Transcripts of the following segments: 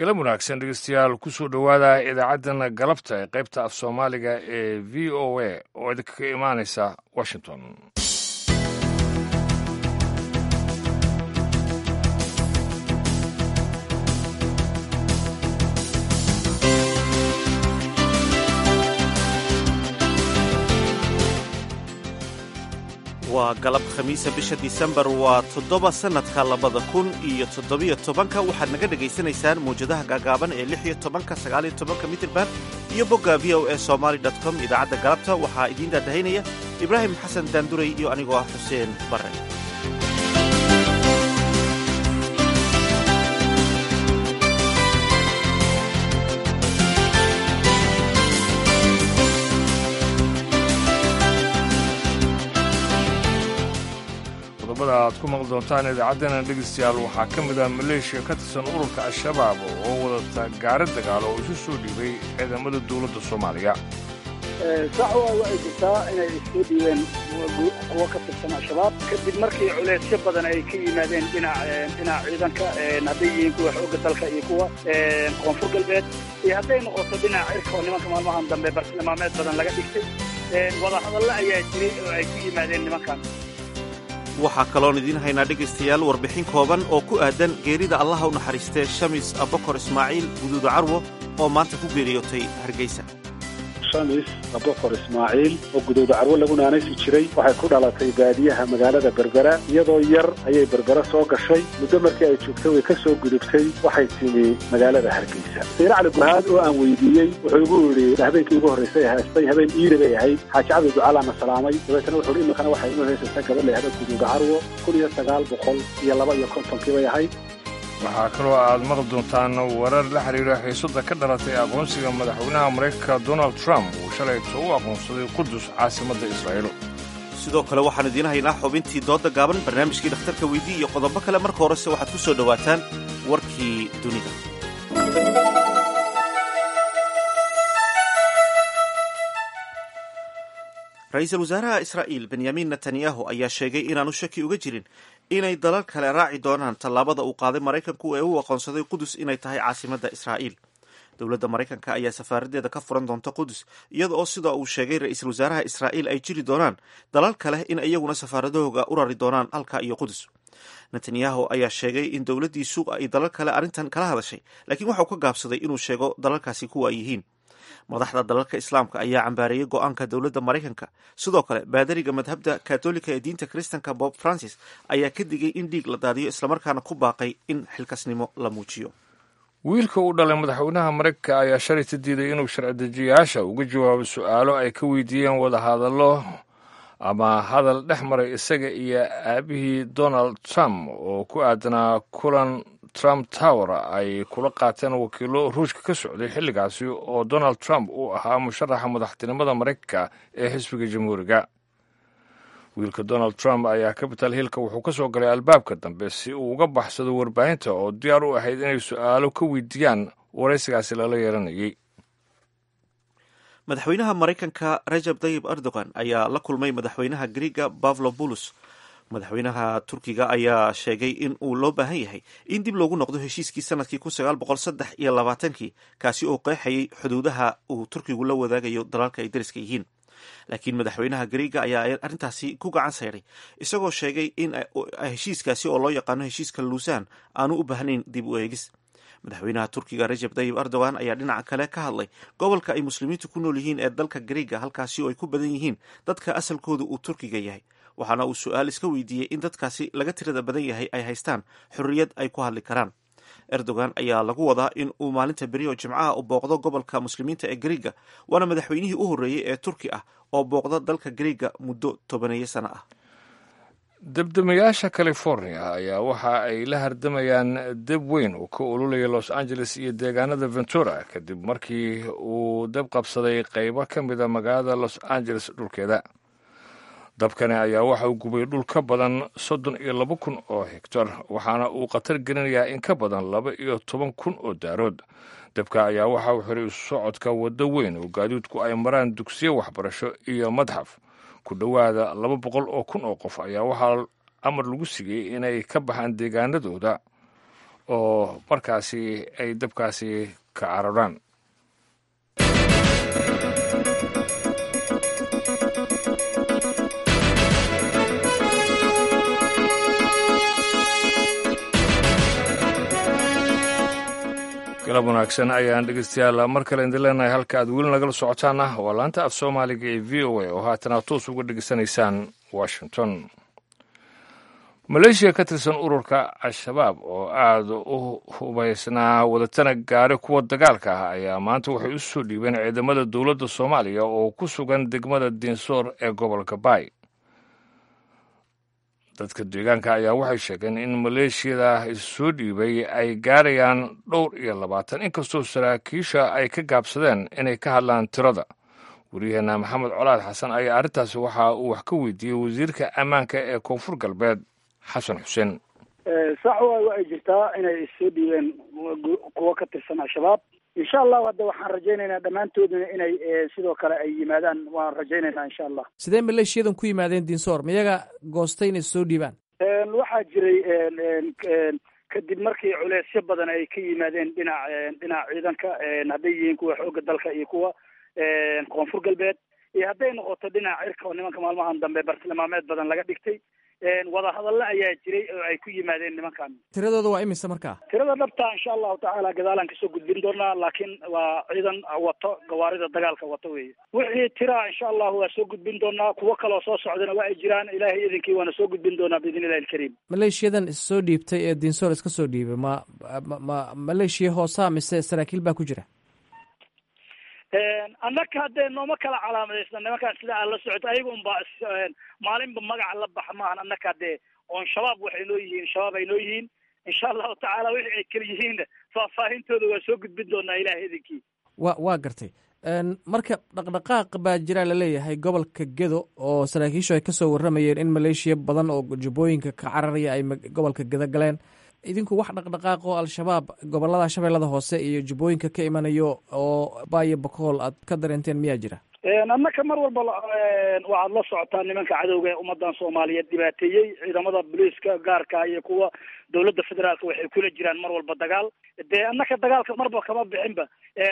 galab wanaagsan dhegeystayaal kusoo dhowaada idaacaddana galabta ee qaybta af soomaaliga ee v o a oo idinkaga imaanaysa washington waa galab khamiisa bisha disembar waa toddoba sannadka labada kun iyo toddobiyo tobanka waxaad naga dhegaysanaysaan mawjadaha gaagaaban ee lix iyo tobanka sagaaliyo tobanka mitirban iyo bogga v o e somaali dot com idaacadda galabta waxaa idiin daadahaynaya ibraahim xasan daanduray iyo anigoo ah xuseen barre qodobada aad ku maqli doontaan idaacaddana dhegeystayaal waxaa ka mid ah maleeshiya ka tirsan ururka al-shabaab oo wadata gaari dagaal oo isu soo dhiibay ciidamada dowladda soomaaliya sax waa waxay jirtaa inay isoo dhiibeen kuwo ka tirsan al-shabaab kadib markii culeysyo badan ay ka yimaadeen dhinac dhinaca ciidanka hadday yihiin kuwa xoogga dalka iyo kuwa koonfur galbeed iyo hadday noqoto dhinaca cirka oo nimanka maalmahan dambe bartilmaameed badan laga dhigtay wadahadalla ayaa jiray oo ay ku yimaadeen nimankan waxaa kaloon idiin haynaa dhegaystayaal warbixin kooban oo ku aadan geerida allaha u naxariistee shamis abokor ismaaciil guduuda carwo oo maanta ku geeriyootay hargeysa shamis abokor ismaaciil oo gudowda carwo lagu naanaysi jiray waxay ku dhalatay baadiyaha magaalada berbera iyadoo yar ayay berbera soo gashay muddo markii ay joogtay way ka soo gudubtay waxay timi magaalada hargeysa sayre cali gurhaad oo aan weydiiyey wuxuu igu yidhi habeenkii ugu horraysay haystay habeen iida bay ahayd xaaji cabdi ducaalaana salaamay dabeetana wuxuu hi iminkana waxay inu haysaysaa gabadh la yahda gudowda carwo kun iyo sagaal boqol iyo laba iyo kontonkii bay ahayd waxaa kaloo aad maqli doontaan warar la xidhiira xiisada ka dhalatay aqoonsiga madaxweynaha maraykanka donald trump uu shalayto u aqoonsaday qudus caasimadda israa'iil sidoo kale waxaan idiin haynaa xubintii doodda gaaban barnaamijkii dhakhtarka weydii iyo qodobo kale marka horese waxaad ku soo dhowaataan warkii dunida ra-iisul wasaaraha israa'iil benyamin netanyahu ayaa sheegay inaanu shaki uga jirin inay dalal kale raaci doonaan tallaabada uu qaaday maraykanku ee u aqoonsaday qudus inay tahay caasimadda israa'iil dowladda maraykanka ayaa safaaradeeda ka furan doonta qudus iyada oo sida uu sheegay ra-iisul wasaaraha israa'iil ay jiri doonaan dalal kale in iyaguna safaaradahooga u rari doonaan halka iyo qudus netanyahu ayaa sheegay in dowladdiisu ay dalal kale arrintan kala hadashay laakiin waxauu ka gaabsaday inuu sheego dalalkaasi kuwa ay yihiin madaxda dalalka islaamka ayaa cambaareeyey go-aanka dowladda maraykanka sidoo kale baadariga madhabda katolika ee diinta kristanka bob francis ayaa ka digay in dhiig la daadiyo islamarkaana ku baaqay in xilkasnimo la muujiyo wiilka uu dhalay madaxweynaha maraykanka ayaa shalayta diiday inuu sharci-dejiyayaasha uga jawaabo su-aalo ay ka weydiiyeen wadahadallo ama hadal dhex maray isaga iyo aabihii donald trump oo ku aadanaa kulan trump tower ay kula qaateen wakiilo ruushka ka socday xilligaasi oo donald trump uu ahaa musharaxa madaxtinimada maraykanka ee xisbiga jamhuuriga wiilka donald trump ayaa capital hillka wuxuu ka soo galay albaabka dambe si uu uga baxsado warbaahinta oo diyaar u ahayd inay su-aalo ka weydiiyaan waraysigaasi lala yeelanayay madaxweynaha maraykanka rajab tayib erdogan ayaa la kulmay madaxweynaha griega bavlo bulus madaxweynaha turkiga ayaa sheegay in uu loo baahan yahay in dib loogu noqdo heshiiskii sanadkii kun sagaal boqol saddex iyo labaatankii kaasi oo qeexayay xuduudaha uu turkigu la wadaagayo dalalka ay dariska yihiin laakiin madaxweynaha griega ayaa arrintaasi ku gacan sayray isagoo sheegay in heshiiskaasi oo loo yaqaano heshiiska luusan aanu u baahnayn dib u eegis madaxweynaha turkiga rajab tayib erdogan ayaa dhinaca kale ka hadlay gobolka ay muslimiintu ku nool yihiin ee dalka griega halkaasi oo ay ku badan yihiin dadka asalkooda uu turkiga yahay waxaana uu su-aal iska weydiiyey in dadkaasi laga tirada badan yahay ay haystaan xorriyad ay ku hadli karaan erdogan ayaa lagu wadaa in uu maalinta beri oo jimcaha u booqdo gobolka muslimiinta ee griega waana madaxweynihii u horreeyey ee turki ah oo booqda dalka griega muddo tobaneeyo sano ah debdemayaasha california ayaa waxa ay la hardamayaan deb weyn oo ka ololaya los angeles iyo deegaanada ventura kadib markii uu deb qabsaday qaybo ka mida magaalada los angeles dhulkeeda dabkani ayaa waxa uu gubay dhul ka badan soddon iyo laba kun oo hegtar waxaana uu khatar gelinayaa in ka badan laba iyo toban kun oo daarood dabka ayaa waxa uu xiray socodka waddo weyn oo gaadiidku ay maraan dugsiyo waxbarasho iyo madxaf ku dhowaada laba boqol oo kun oo qof ayaa waxaa amar lagu sigay inay ka baxaan deegaanadooda oo markaasi ay dabkaasi ka cararaan galab wanaagsan ayaan dhegeystayaal mar kale idin leenahay halka aad weli nagala socotaana waa laanta af soomaaliga ee v o a oo haatan aad toos uga dhegeysanaysaan washington maleeshiya ka tirsan ururka al-shabaab oo aada u hubaysnaa wadatana gaari kuwa dagaalka ah ayaa maanta waxay u soo dhiibeen ciidamada dowladda soomaaliya oo ku sugan degmada diinsoor ee gobolka baay dadka deegaanka ayaa waxay sheegeen in maleeshiyada issoo dhiibay ay gaarayaan dhowr iyo labaatan inkastoo saraakiisha ay ka gaabsadeen inay ka hadlaan tirada waryaheena maxamed colaad xasan ayaa arrintaasi waxa uu wax ka weydiiyey wasiirka ammaanka ee koonfur galbeed xasan xuseen sax waay wa ay jirtaa inay issoo dhiibeen kuwo ka tirsan al-shabaab insha allahu hadda waxaan rajaynaynaa dhammaantoodna inay sidoo kale ay yimaadaan waan rajaynaynaa insha allah sidee maleeshiyadan ku yimaadeen dinsoor miyaga goostay inay soo dhiibaan waxaa jiray kadib markii culeysyo badan ay ka yimaadeen dhinac dhinaca ciidanka hadday yihiin kuwa xoogga dalka iyo kuwa koonfur galbeed iyo hadday noqoto dhinaca cirka oo nimanka maalmahan dambe bartilmaameed badan laga dhigtay wadahadalle ayaa jiray oo ay ku yimaadeen nimankan tiradooda waa imise markaa tirada dhabta insha allahu tacaala gadaalaan kasoo gudbin doonaa laakiin waa ciidan wato gawaarida dagaalka wato weeye wixii tira insha allahu waa soo gudbin doonaa kuwo kaloo soo socdana waa ay jiraan ilaahay idinkii waana soo gudbin doonaa biidn illahi alkariim maleeshiyadan issoo dhiibtay ee dinsoor iska soo dhiibay ma ma ma maleeshiya hoosaa mise saraakiil baa ku jira annaka haddee nooma kala calaamadaysna nimankaan sida aad la socoto ayaga unba maalinba magaca la baxa maahan annaka haddee oon shabaab waxay noo yihiin shabaab ay noo yihiin insha allahu tacaala wixii ay kala yihiinna faahfaahintooda waa soo gudbin doonaa ilahay idinkii wa waa gartay marka dhaqdhaqaaq baa jiraa laleeyahay gobolka gedo oo saraakiishu ay kasoo warramayeen in maleeshiya badan oo jubbooyinka ka cararaya ay gobolka gedo galeen idinku wax dhaqdhaqaaq oo al-shabaab gobolada shabeellada hoose iyo jubbooyinka ka imanayo oo baayo bakool aad ka dareenteen miyaa jira annaka mar walba waxaad la socotaa nimanka cadowga ee ummadan soomaaliyeed dhibaateeyey ciidamada booliiska gaarka iyo kuwa dowladda federaalka waxay kula jiraan mar walba dagaal dee annaka dagaalka marba kama bixinba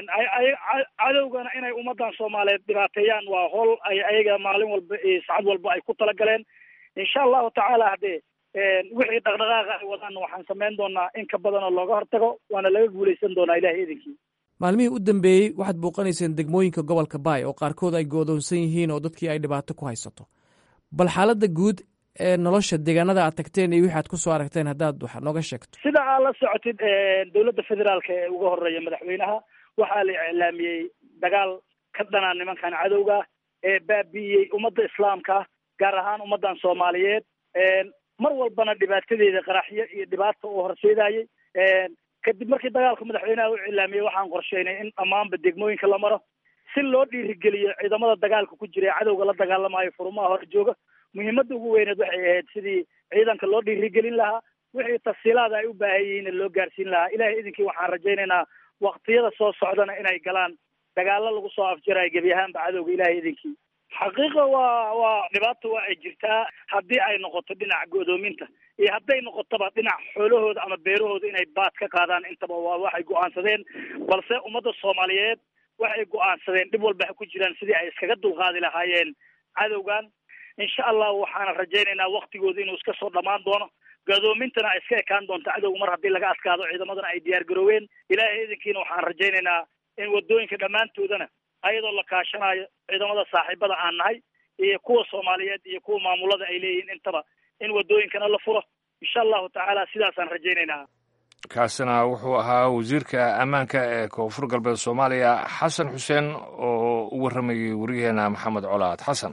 cadowgana inay ummadan soomaaliyeed dhibaateeyaan waa howl ay ayaga maalin walba sacad walba ay ku talagaleen insha allahu tacaala haddee wixii dhaqdhaqaaqa ay wadaan waxaan samayn doonaa in ka badan oo looga hortago waana laga guuleysan doonaa ilahay idinkii maalmihii u dambeeyey waxaad bouqanayseen degmooyinka gobolka baay oo qaarkood ay goodoonsan yihiin oo dadkii ay dhibaato ku haysato bal xaaladda guud ee nolosha deegaanada aad tagteen iyo wixi aad kusoo aragteen haddaad wax nooga sheegto sida aad la socotid dowladda federaalka ee uga horeeya madaxweynaha waxaa la iclaamiyey dagaal ka dhanaa nimankan cadowga ee baabi'iyey ummadda islaamka gaar ahaan ummaddan soomaaliyeed mar walbana dhibaatadeeda qaraxyo iyo dhibaata uu horseedayey kadib markii dagaalka madaxweynaha u cilaamiyey waxaan qorsheynay in dhammaanba degmooyinka la maro si loo dhiirigeliyo ciidamada dagaalka ku jira ee cadowga la dagaalamayo furumaha hor jooga muhiimadda ugu weyneed waxay ahayd sidii ciidanka loo dhiirigelin lahaa wixii tafsiilaada ay u baahan yihiin loo gaarsiin lahaa ilahay idinkii waxaan rajaynaynaa waktiyada soo socdana inay galaan dagaalo lagu soo afjarayo gebi ahaanba cadowga ilahay idinkii xaqiiqa waa waa dhibaata waa ay jirtaa haddii ay noqoto dhinaca go'doominta iyo hadday noqotoba dhinac xoolahooda ama beerahooda inay baad ka qaadaan intaba waa waxay go'aansadeen balse ummadda soomaaliyeed waxay go'aansadeen dhib walba ha ku jiraan sidii ay iskaga dulqaadi lahaayeen cadowgan insha allah waxaana rajaynaynaa waktigooda inuu iska soo dhammaan doono go'doomintana ay iska ekaan doonto cadowga mar haddii laga adkaado ciidamadana ay diyaar garooween ilaahay idinkiina waxaan rajaynaynaa in wadooyinka dhammaantoodana ayadoo la kaashanayo ciidamada saaxiibada aan nahay iyo kuwa soomaaliyeed iyo kuwa maamulada ay leeyihiin intaba in wadooyinkana la furo insha allahu tacaala sidaasaan rajaynaynaa kaasina wuxuu ahaa wasiirka ammaanka ee koonfur galbeed soomaaliya xasan xuseen oo u warramayay wariyaheena maxamed colaad xasan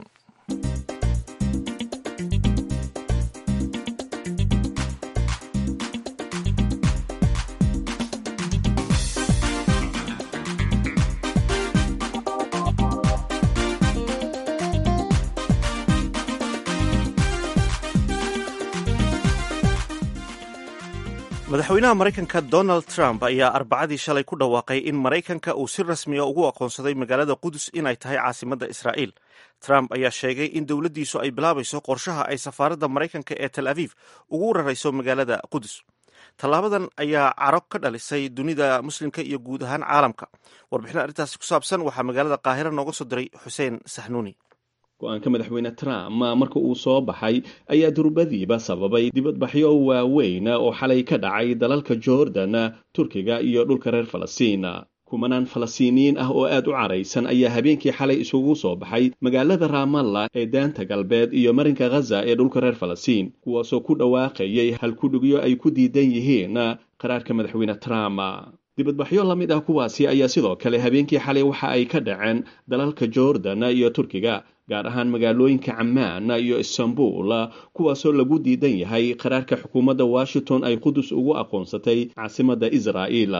madaxweynaha maraykanka donald trump ayaa arbacadii shalay ku dhawaaqay in maraykanka uu si rasmiya ugu aqoonsaday magaalada qudus inay tahay caasimadda israa'iil trump ayaa sheegay in dowladdiisu ay bilaabayso qorshaha ay safaaradda maraykanka ee tel aviv ugu rarayso magaalada qudus tallaabadan ayaa caro ka dhalisay dunida muslimka iyo guud ahaan caalamka warbixin arrintaasi ku saabsan waxaa magaalada qaahiro nooga soo diray xuseen saxnuuni go-aanka madaxweyne trump marka uu soo baxay ayaa durbadiiba sababay dibadbaxyo waaweyn oo xalay ka dhacay dalalka jordan turkiga iyo dhulka reer falastiin kumanaan falastiiniyiin ah oo aad u caraysan ayaa habeenkii xalay isugu soo baxay magaalada raamalla ee daanta galbeed iyo marinka khaza ee dhulka reer falastiin kuwaasoo ku dhawaaqayay halkudhigyo ay ku diidan yihiin qaraarka madaxweyne trump dibadbaxyo la mid ah kuwaasi ayaa sidoo kale habeenkii xalay waxa ay ka dhaceen dalalka jordan iyo turkiga gaar ahaan magaalooyinka camaan iyo istanbul kuwaasoo lagu diidan yahay qaraarka xukuumadda washington ay qudus ugu aqoonsatay caasimadda israa'iil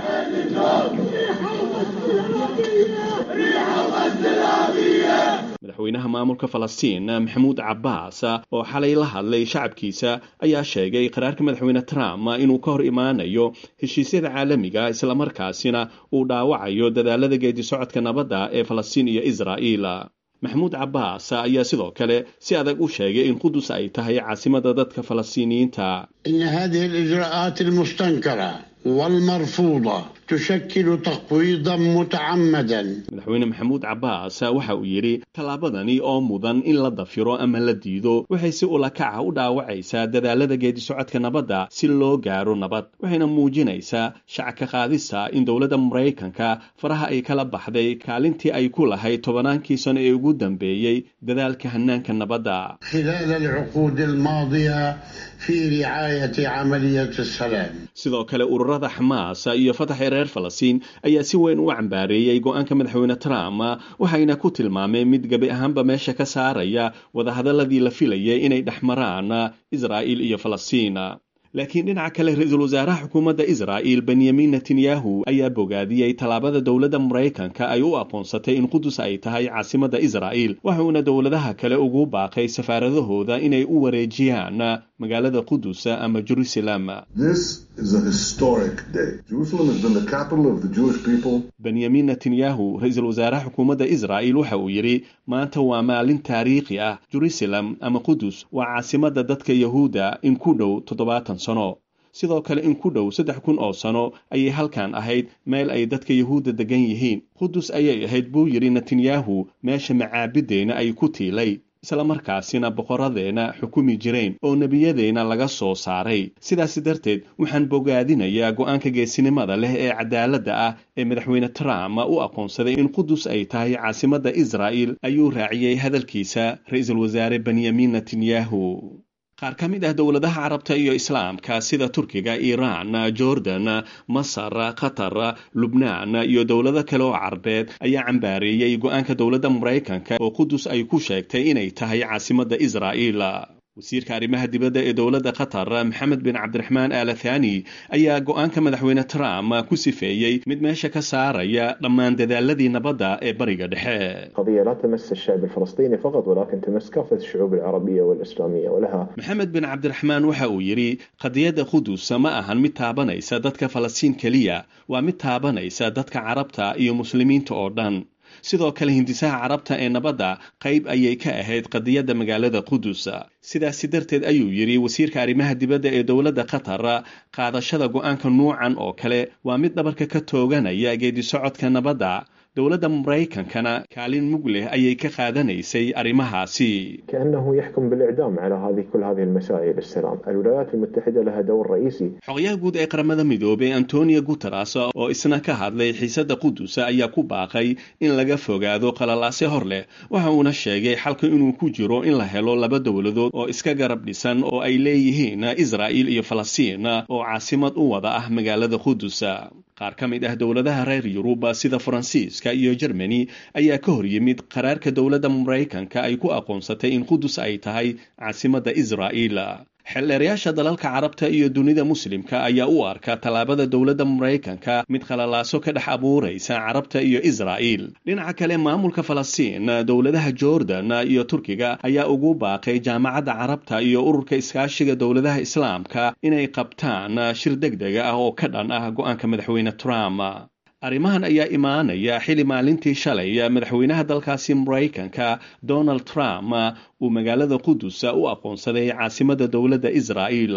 madaxweynaha maamulka falastiin maxamuud cabbaas oo xalay la hadlay shacabkiisa ayaa sheegay qaraarka madaxweyne trump inuu ka hor imaanayo heshiisyada caalamiga islamarkaasina uu dhaawacayo dadaalada geedi socodka nabadda ee falastiin iyo israa'iil maxamuud cabbaas ayaa sidoo kale si adag u sheegay in qudus ay tahay caasimada dadka falastiiniyiinta إن هذه الإجراءات المستنكرة والمرفوضة تشكل تقويضا متعمدا madaxweyne maxamuud cabbaas waxa uu yidhi tallaabadani oo mudan in la dafiro ama la diido waxay si ulakaca u dhaawacaysaa dadaalada geedi socodka nabadda si loo gaaro nabad waxayna muujinaysaa shacka qaadista in dowladda maraykanka faraha ay kala baxday kaalintii ay ku lahayd tobannaankii sano ee ugu dambeeyey dadaalka hanaanka nabadda خلال العقود الماضية في رعاية عملية السلام sidoo kale ururada xamaas iyo fatax ee reer falastiin ayaa si weyn u cambaareeyey go-aanka madaxweyne trump waxayna ku tilmaameen mid gebi ahaanba meesha ka saaraya wadahadaladii la filayay inay dhex maraan israa'iil iyo falastiin laakiin dhinaca kale ra-iisul wasaaraha xukuumadda israa'iil benyamin netanyahu ayaa bogaadiyey tallaabada dowladda maraykanka ay u aqoonsatay in qudus ay tahay caasimadda israa'iil waxuuna dowladaha kale ugu baaqay safaaradahooda inay u wareejiyaan magaalada qudus ama jerusalem This is a historic day. Jerusalem has been the capital of the Jewish people benyamin netanyahu ra-iisul wasaaraha xukuumadda israa'iil waxa uu yidhi maanta waa maalin taariikhi ah jerusalem ama qudus waa caasimadda dadka yahuudda in ku dhow toddobaatan sano sidoo kale in ku dhow saddex kun oo sano ayay halkan ahayd meel ay dadka yahuudda degan yihiin qudus ayay ahayd buu yidhi netanyahu meesha macaabiddeenna ay ku tiilay islamarkaasina boqoradeenna xukumi jireen oo nebiyadeenna laga soo saaray sidaas darteed waxaan bogaadinayaa go-aanka geesinimada leh ee cadaaladda ah ee madaxweyne trump u aqoonsaday in qudus ay tahay caasimadda israa'il ayuu raaciyey hadalkiisa ra-iisul wasaare benyamin netanyahu qaar ka mid ah dowladaha carabta iyo islaamka sida turkiga iiraan jordan masar qatar lubnaan iyo dowlado kale oo carbeed ayaa cambaareeyey go-aanka dowladda maraykanka oo qudus ay ku sheegtay inay tahay caasimadda israa'iil wasiirka arrimaha dibadda ee dowladda qatar maxamed bin cabdiraxmaan aalathani ayaa go-aanka madaxweyne trump ku sifeeyey mid meesha ka saaraya dhammaan dadaaladii nabadda ee bariga dhexe قضية لا تمس الشعب الفلسطيني فقط ولكن تمس كافة الشعوب العربية والإسلامية ولها maxamed bin cabdiraxmaan waxa uu yidhi qadiyadda qudus ma ahan mid taabanaysa dadka falastiin keliya waa mid taabanaysa dadka carabta iyo muslimiinta oo dhan sidoo kale hindisaha carabta ee nabadda qayb ayay ka ahayd qadiyadda magaalada qudus sidaasi darteed ayuu yidhi wasiirka arrimaha dibadda ee dowladda qatar qaadashada go-aanka nuucan oo kale waa mid dhabarka ka tooganaya geedi socodka nabadda dowladda maraykankana kaalin mug leh ayay ka qaadanaysay arrimahaasi كأنه يحكم بالإعدام على هذه كل هذه المسائل السلام الولايات المتحدة لها دور رئيسي xogayaha guud ee qaramada midoobay antonio guteres oo isna ka hadlay xiisadda qudus ayaa ku baaqay in laga fogaado qalalaase hor leh waxa uuna sheegay xalka inuu ku jiro in la helo laba dowladood oo iska garab dhisan oo ay leeyihiin israa'iil iyo falastiin oo caasimad u wada ah magaalada qudus qaar ka mid ah dowladaha reer yurub sida faransiiska iyo jermani ayaa ka hor yimid qaraarka dowladda maraykanka ay ku aqoonsatay in qudus ay tahay caasimadda israa'iil xeldheerayaasha dalalka carabta iyo dunida muslimka ayaa u arka tallaabada dowladda maraykanka mid qalalaaso ka dhex abuuraysa carabta iyo israa'iil dhinaca kale maamulka falastiin dowladaha jordan iyo turkiga ayaa ugu baaqay jaamacadda carabta iyo ururka iskaashiga dowladaha islaamka inay qabtaan shir deg dega ah oo ka dhan ah go-aanka madaxweyne trump arrimahan ayaa imaanaya xili maalintii shalay madaxweynaha dalkaasi maraykanka donald trump uu magaalada qudus u aqoonsaday caasimadda dowladda israa'iil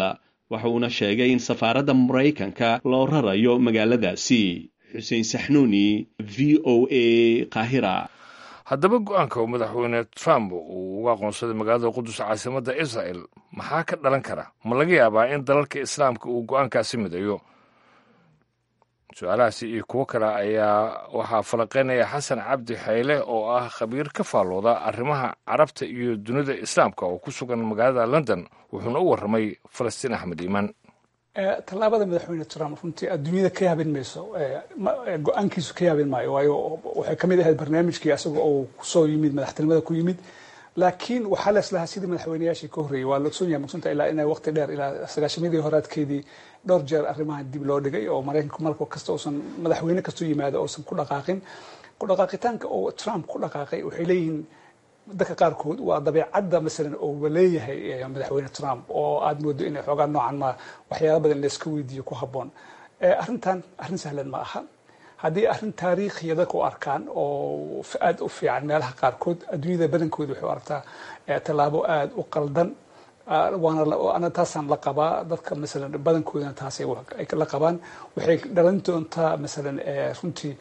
waxa uuna sheegay in safaaradda maraykanka loo rarayo magaaladaasi xuseen saxnuuni v o a qaahira haddaba go-aanka uu madaxweyne trump uu uga aqoonsaday magaalada qudus caasimadda israel maxaa ka dhalan kara ma laga yaabaa in dalalka islaamka uu go-aankaasi midayo su-aalahaasi iyo kuwo kale ayaa waxaa falaqeynaya xasan cabdi xayle oo ah khabiir ka faallooda arrimaha carabta iyo dunida islaamka oo ku sugan magaalada london wuxuuna u warramay falastiin axmed iimaan tallaabada madaxweyne trump runtii adduunyada ka yaabin mayso go-aankiisu ka yaabin maayo waayo waxay ka mid ahayd barnaamijkii asaga oo kusoo yimid madaxtinimada ku yimid laakiin waxaa la islahaa sidii madaxweynayaashii ka horreeyey waa loogsoon yahay mugsunta ilaa inay waqti dheer ilaa sagaashamadii horaadkeedii dhowr jeer arrimahan dib loo dhigay oo maraykanku marka kasta uusan madaxweyne kastoo yimaado uusan ku dhaqaaqin ku dhaqaaqitaanka oo trump ku dhaqaaqay waxay leeyihiin dadka qaarkood waa dabeecadda masalan oo leeyahay madaxweyne trump oo aada moodo inay xoogaa noocan ma waxyaala badan layska weydiiyo ku habboon arrintan arrin sahlan ma aha haddii arrin taariikhiya dadka u arkaan oo aada u fiican meelaha qaarkood adduunyada badankooda waxay u aragtaa tallaabo aada u qaldan waana taasaan la qabaa dadka masalan badankoodana taasay la qabaan waxay dhalan doontaa masalan runtii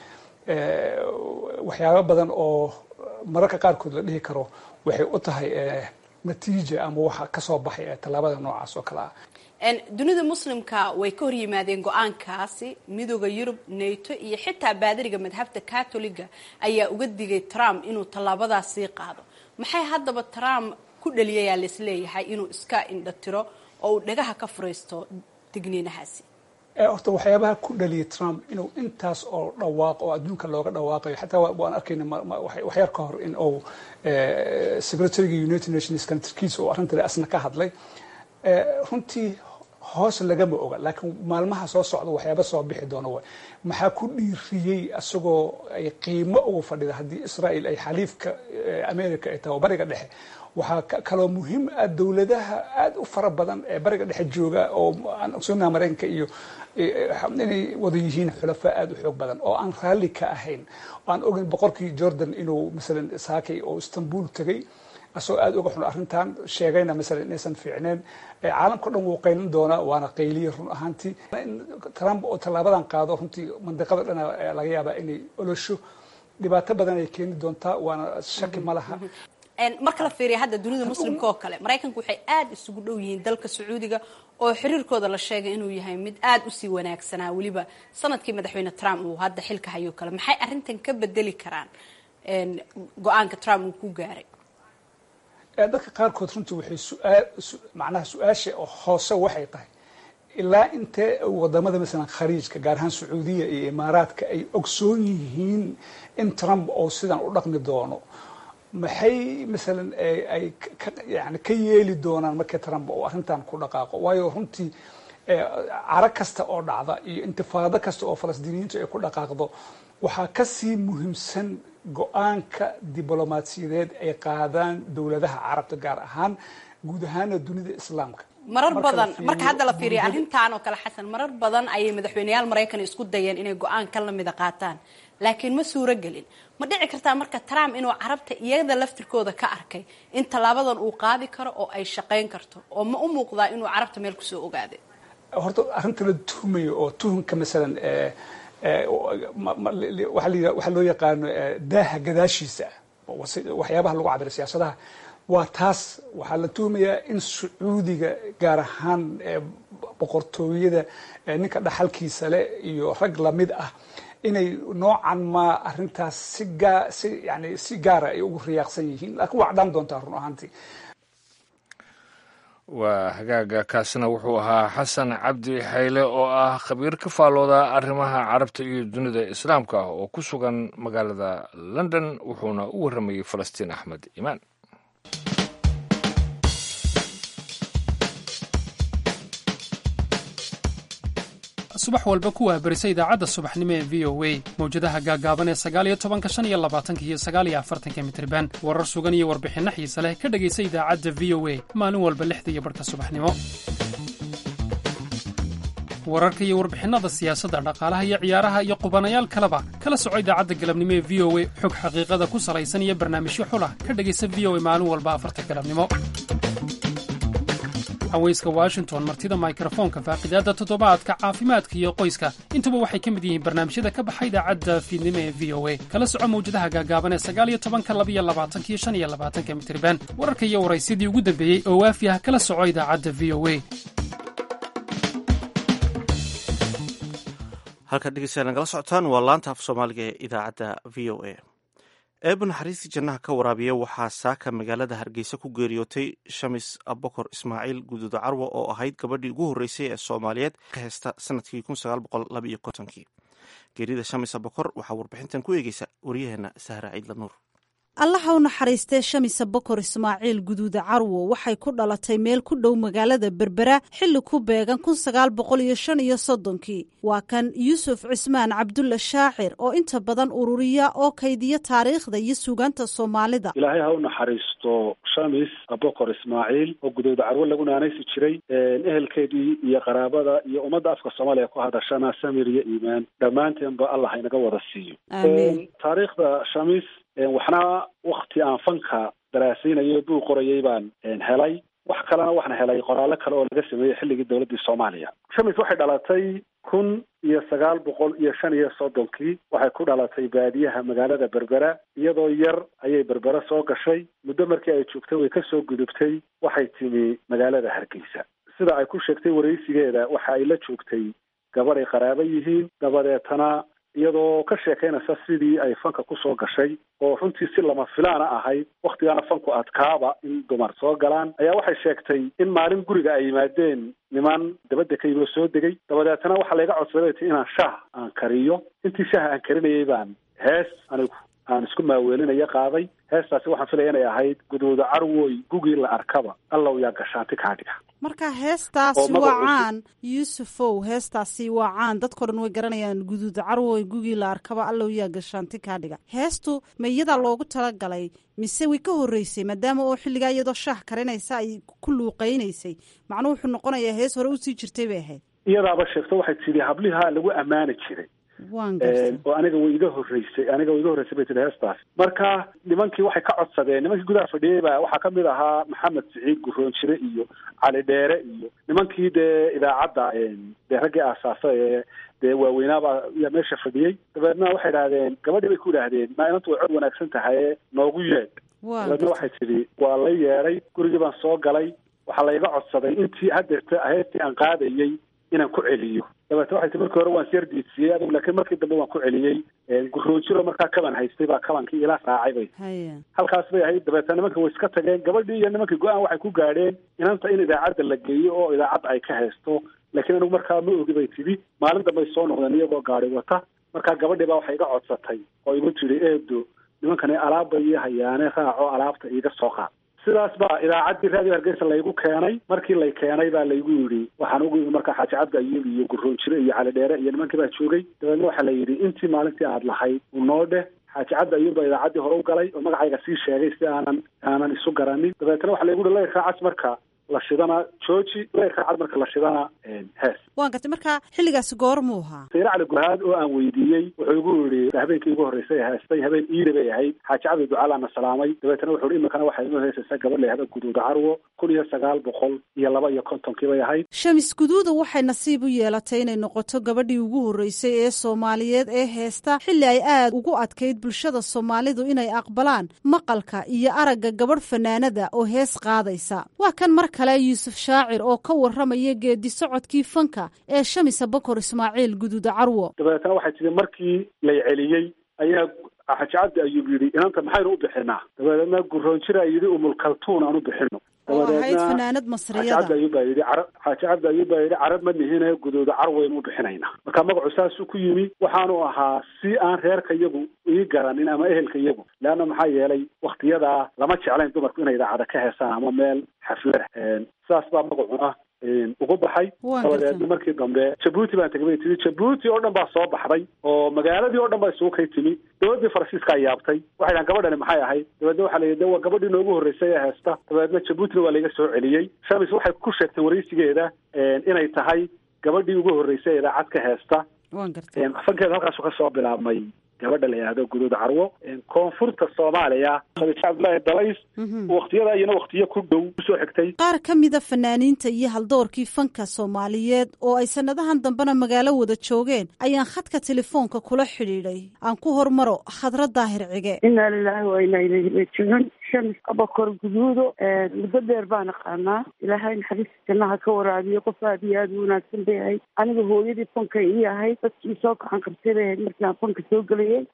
waxyaaba badan oo mararka qaarkood la dhihi karo waxay u tahay natiija ama waxa kasoo baxay tallaabada noocaas oo kale ah dunida muslimka way ka hor yimaadeen go-aankaasi midooda yurub nato iyo xitaa baadariga madhabta catoliga ayaa uga digay trump inuu tallaabadaas sii qaado maxay haddaba trump ku dhaliyayaa laisleeyahay inuu iska indhatiro oo uu dhagaha ka furaysto digniinahaasi horta waxyaabaha ku dhaliyay trump inuu intaas oo dhawaaqo oo adduunka looga dhawaaqayo xataa waan arkayna waxyar ka hor in uu secretariga united nations kantarkiisa oo arrintan asna ka hadlay runtii hoos lagama oga laakiin maalmaha soo socda waxyaaba soo bixi doona way maxaa ku dhiiriyey asagoo ay qiimo ugu fadhida haddii israel ay xaliifka america ay tahay oo bariga dhexe waxaa kaloo muhiim ah dowladaha aada u fara badan ee bariga dhexe jooga oo aan ogsoonaha maraykanka iyo inay wada yihiin xulafaa aada u xoog badan oo aan raalli ka ahayn aan ogeyn boqorkii jordan inuu masalan saakay oo istanbul tegay asagoo aada uga xun arrintan sheegayna masalan inaysan fiicneen caalamka o dhan wuu qaylin doonaa waana qayliya run ahaantii trump oo tallaabadan qaado runtii mandiqada dhan laga yaabaa inay olosho dhibaato badan ay keeni doontaa waana shaki ma laha marka la fiiriya hadda dunida muslimka oo kale maraykanku waxay aada isugu dhow yihiin dalka sacuudiga oo xiriirkooda la sheegay inuu yahay mid aada usii wanaagsanaa weliba sanadkii madaxweyne trump uu hadda xilka hayo kale maxay arrintan ka bedeli karaan go-aanka trump uu ku gaaray dadka qaarkood runtii waxay suaal macnaha su-aasha hoose waxay tahay ilaa intee wadamada masalan khariijka gaar ahaan sacuudiya iyo imaaraadka ay ogsoon yihiin in trump oo sidan u dhaqmi doono maxay masalan ay yani ka yeeli doonaan markii trump oo arrintan ku dhaqaaqo waayo runtii caro kasta oo dhacda iyo intifaado kasta oo falastiiniyiintu ay ku dhaqaaqdo waxaa kasii muhiimsan go-aanka diblomaasiyadeed ay qaadaan dowladaha carabta gaar ahaan guud ahaana dunida islaamka marar badan marka hadda la fiiriya arrintan oo kale xasan marar badan ayay madaxweyneyaal maraykan isku dayeen inay go-aan ka lamida qaataan laakiin ma suuro gelin ma dhici kartaa marka trump inuu carabta iyada laftirkooda ka arkay in tallaabadan uu qaadi karo oo ay shaqayn karto oo ma u muuqdaa inuu carabta meel kusoo ogaaday horta arrinta la tuhmayo oo tuhunka masalan waxaa loo yaqaano daaha gadaashiisa waxyaabaha lagu cabira siyaasadaha waa taas waxaa la tuhmayaa in sacuudiga gaar ahaan boqortooyada ninka dhaxalkiisa leh iyo rag lamid ah inay noocan ma arrintaas si gaa si yani si gaara ay ugu riyaaqsan yihiin laakiin waa cadhaan doontaa run ahaantii waa hagaaga kaasina wuxuu ahaa xasan cabdi xayle oo ah khabiir ka faallooda arrimaha carabta iyo dunida islaamka ah oo ku sugan magaalada london wuxuuna u warramayey falastiin axmed imaan subax walba kuwaa berisa idaacadda subaxnimo ee v o a mawjadaha gaaggaaban ee sagaaliyo tobanka shan iyo labaatanka iyo sagaaliyo afartanka mitriban warar sugan iyo warbixinno xiise leh ka dhegaysa idaacadda v o a maalin walba lixda iyo barhka subaxnimo wararka iyo warbixinnada siyaasadda dhaqaalaha iyo ciyaaraha iyo qubanayaal kaleba kala soco idaacadda galabnimo ee v o a xog xaqiiqada ku salaysan iyo barnaamijyo xulah ka dhegaysa v o a maalin walba afarta galabnimo haweyska washington martida mikrofoonka faaqidaadda toddobaadka caafimaadka iyo qoyska intuba waxay ka mid yihiin barnaamijyada ka baxa idaacadda fiidnimo ee v o a kala soco mawjadaha gaagaaban ee sagaaliyo tobanka labiyo labaatankiyo shan iyo labaatanka mitriban wararka iyo waraysyadii ugu dambeeyey oo waafi ah kala soco idaacadda v o a halkaad dhegeystayaa nagala socotaan waa laanta af soomaaliga ee idaacadda v o a eeba naxariistii jannaha ka waraabiya waxaa saaka magaalada hargeysa ku geeriyootay shamis abokor ismaaciil guduudo carwo oo ahayd gabadhii ugu horreysay ee soomaaliyeed ka heysta sanadkii kii geerida shamis abokor waxaa warbixintan ku eegeysa waryaheena sahra ciidla nuur allaha u naxariistee shamisa bokor ismaaciil guduuda carwo waxay ku dhalatay meel ku dhow magaalada berbera xilli ku beegan kun sagaal boqol iyo shan iyo soddonkii waa kan yuusuf cismaan cabdulla shaacir oo inta badan ururiya oo kaydiya taariikhda iyo suugaanta soomaalida ilaahay ha u naxariisto shamis abokor ismaaciil oo gudooda carwo lagu naanaysi jiray ehelkeedii iyo qaraabada iyo ummadda afka soomaaliya ku hadashana samir iyo iimaan dhammaanteenba allah haynaga wada siiyo taariikhda shamis waxna wakti aan fanka daraasaynayo buu qorayay baan helay wax kalena waxaan helay qoraallo kale oo laga sameeyey xilligii dowladdii soomaaliya shamis waxay dhalatay kun iyo sagaal boqol iyo shan iyo soddonkii waxay ku dhalatay baadiyaha magaalada berbera iyadoo yar ayay berbera soo gashay muddo markii ay joogtay way kasoo gudubtay waxay timi magaalada hargeysa sida ay ku sheegtay waraysigeeda waxa ay la joogtay gabadh ay qaraabo yihiin dabadeetana iyadoo ka sheekaynaysa sidii ay fanka kusoo gashay oo runtii si lama filaana ahayd waktigaana fanku adkaaba in dumar soo galaan ayaa waxay sheegtay in maalin guriga ay yimaadeen niman dabadda ka yimi oo soo degay dabadeetana waxaa layga codsaday bay tii inaan shaah aan kariyo intii shaaha aan karinayay baan hees anigu aan isku maaweelinayo qaaday heestaasi waxaan filaya inay ahayd gudooda carwoy gugii la arkaba allow yaa gashaanti kaa dhiga marka heestaasi waa caan yuusufow heestaasi waa caan dadkao dhan way garanayaan guduuda carwoy gugii la arkaba allow yaa gashaanti kaa dhiga heestu ma iyadaa loogu talagalay mise way ka horreysay maadaama oo xilligaa iyadoo shaah karinaysa ay ku luuqaynaysay macnuu wuxuu noqonayaa hees hore usii jirtay bay ahayd iyadaaba sheegto waxay tidhi hablihaa lagu ammaani jiray oo aniga way iga horreysay aniga way iga horreysay bay tihi heestaas marka nimankii waxay ka codsadeen nimankii gudaha fadhiyey ba waxaa kamid ahaa maxamed siciid guroonjire iyo cali dheere iyo nimankii dee idaacadda dee raggii aasaasa ee dee waaweynaaba yaa meesha fadhiyey dabeedna waxay idhahdeen gabadhii bay ku idhaahdeen maa inantu way cod wanaagsan tahaye noogu yeedh dabeedna waxay tidhi waa la yeedhay gurigii baan soo galay waxaa layga codsaday intii hadeerta heestii aan qaadayey inaan ku celiyo dabeete waxay tii markii hore waan syar diidsiiyey adugu laakiin markii dambe waan ku celiyey guroojiro markaa kaban haystay baa kabankii ila raacay bay halkaas bay ahayd dabeete nimanka way iska tageen gabadhii iyo nimankii go-aan waxay ku gaadheen inanta in idaacadda la geeyo oo idaacadda ay ka haysto laakiin anigu markaa ma ogi bay tidhi maalin dambay soo noqdeen iyagoo gaadi wata markaa gabadhii baa waxay iga codsatay oo igu tidhi eedo nimankani alaabba ii hayaane raaco alaabta iiga soo qaad sidaas baa idaacaddii raadiyo hargeysa laygu keenay markii lay keenay baa laygu yidhi waxaan ugu yimi markaa xaaji cabdi ayuub iyo guroonjire iyo cali dheere iyo nimankii baa joogay dabeedna waxaa la yidhi intii maalintii aad lahayd unoo dheh xaaji cabdi ayuub baa idaacaddii hore u galay oo magacayga sii sheegay si aanan aanan isu garanin dabeetna waxaa laygu yihi layrkaa cas marka la shidana jooji layrkaa cad marka la shidana hees waan gartay marka xilligaasi goormuu ahaa sayre cali guhaad oo aan weydiiyey wuxuu igu yidhi habeenkii ugu horreysay heestay habeen iida bay ahayd xaaji cabdi ducaalaana salaamay dabeetana wuxuu hi iminkana waxay inoo heesaysaa gabadh layhada guduuda carwo kun iyo sagaal boqol iyo laba iyo kontonkii bay ahayd shamis guduuda waxay nasiib u yeelatay inay noqoto gabadhii ugu horreysay ee soomaaliyeed ee heesta xilli ay aad ugu adkayd bulshada soomaalidu inay aqbalaan maqalka iyo aragga gabadh fanaanada oo hees qaadaysa waa kan mar kale yuusuf shaacir oo ka warramaya geedi socodkii fanka ee shamisa bokor ismaaciil guduuda carwo dabeetana waxay tihi markii lay celiyey ayaa xaaji cabdi ayuub yidhi inanta maxaynu u bixinaa dabeedna guroonjira yidhi umulkaltuun aan u bixino oo ahayd fanaanad xaaji cabdi ayuub baa yidhi carab xaaji cabdi ayuub baa yidhi carab ma nihine guduuda carwaynu u bixinaynaa marka magacu saasuu ku yimi waxaanu ahaa si aan reerka iyagu ii garanin ama ehelka iyagu leanna maxaa yeelay waktiyadaa lama jeclayn dumarku inay idaacada ka heesaan ama meel xaflada saas baa magacuna ugu baxay dabadeedna markii dambe jabuuti baan tegay bay timi jabuuti oo dhan baa soo baxday oo magaaladii oo dhan baa isugu kay timi dowladdii faransiiska yaabtay waxay dhahan gabadhani maxay ahayd dabeedna waxaa la yidhi de waa gabadhii noogu horreysay ee heesta dabeedna jabuutina waa layga soo celiyey shamis waxay ku sheegtay waraysigeeda inay tahay gabadhii ugu horreysay ee idaacad ka heesta fankeeda halkaasu ka soo bilaabmay gabadha la yidhaahdo guduud carwo koonfurta soomaaliya khadiija cabdullaahi dalays waktiyada iyana waktiyo ku dhow kusoo xigtay qaar ka mida fanaaniinta iyo haldoorkii fanka soomaaliyeed oo ay sanadahan dambena magaalo wada joogeen ayaan khadka telefoonka kula xidhiidhay aan ku hormaro khadra daahir cige inaa lilaahi wa inaa ilayhi raajicuun shams abakor guduudo muddo dheer baan aqaanaa ilaahay naxariista jannaha ka waraabiyo qof aad iyo aad u wanaagsan bay ahayd aniga hooyadii fanka ii ahayd dadkii soo kacan qabtay bay ahayd markii aan fanka soo gelayay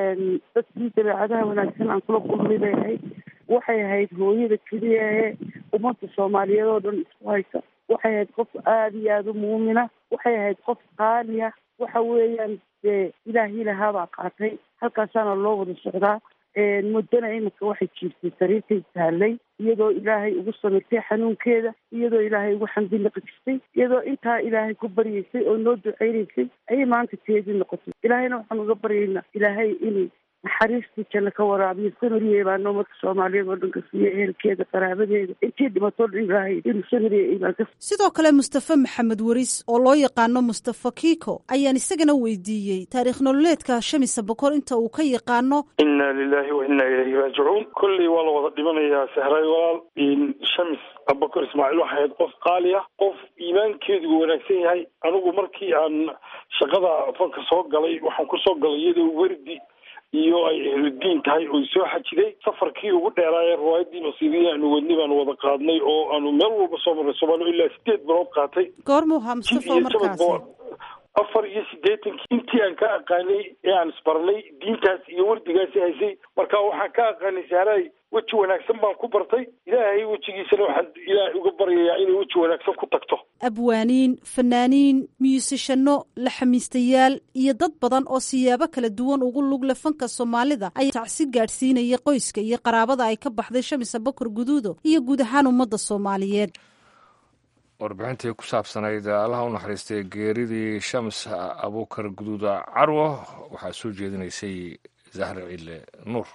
dadkii dabeecadaha wanaagsan aan kula kulmay bay ahayd waxay ahayd hooyada keliya ee ummadda soomaaliyeed oo dhan isku haysa waxay ahayd qof aada iyo aada u muumina waxay ahayd qof qaaliya waxa weeyaan dee ilaahii lahaabaa qaatay halkaasaana loo wada socdaa muddana iminka waxay jiirtay sariirtay taallay iyadoo ilaahay ugu samirtay xanuunkeeda iyadoo ilaahay ugu xamdi naqi jirtay iyadoo intaa ilaahay ku baryaysay oo noo duceynaysay ayay maanta teedii noqotay ilaahayna waxaan uga baryaynaa ilaahay inay naxariistii janno ka waraabiyo samiriye baa noomadka soomaaliyeed oo dhan ka siiya ehelkeeda qaraabadeeda intii dhimatoo dhan ilaahay inuu samiriye imaan ka sidoo kale mustafe maxamed weris oo loo yaqaano mustafa kiko ayaan isagana weydiiyey taariikh nololeedka shamisa bokor inta uu ka yaqaano inna lilahi wa inna ilayhi raajicuun kolley waa la wada dhimanayaa sehray walaal shamis abakor ismaaciil waxay ahayd qof qaali ah qof iimaankeedu wanaagsan yahay anigu markii aan shaqada fanka soo galay waxaan kusoo galay iyadoo werdi iyo ay ehludiin tahay oy soo xajiday safarkii ugu dheeraayee riwaayadii nasiibiyi aanu wadnay baanu wada qaadnay oo aanu meel walba soo marray soomaaliya ilaa sideed bilood qaatay goormuu ahaa mustafa markaasi afar iyo siddeetankii intii aan ka aqaanay ee aan isbarnay diintaas iyo wardigaasi haysay marka waxaan ka aqaanay sahraay weji wanaagsan baan ku bartay ilaahay wejigiisana waxaan ilaahay uga baryayaa inay weji wanaagsan ku tagto abwaaniin fanaaniin miyusishano laxamiistayaal iyo dad badan oo siyaabo kala duwan ugu lugle fanka soomaalida ayaa tacsi gaadhsiinaya qoyska iyo qaraabada ay ka baxday shamisa bakor guduudo iyo guud ahaan ummadda soomaaliyeed warbixintii ku saabsanayd allaha u naxariistay geeridii shams abuukar guduuda carwo waxaa soo jeedinaysay zahra ciile nuur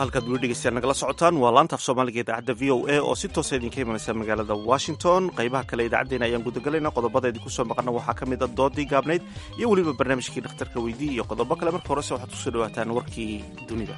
halkaad weli dhegeystayaal nagala socotaan waa laanta af soomaaliga idaacadda v o a oo si toosa idinka imanaysa magaalada washington qaybaha kale idaacaddeenna ayaan gudagalayna qodobada idinku soo maqana waxaa ka mid a doodii gaabnayd iyo weliba barnaamijkii dhakhtarka weydii iyo qodobo kale marka horese waxaad kusoo dhawaataan warkii dunida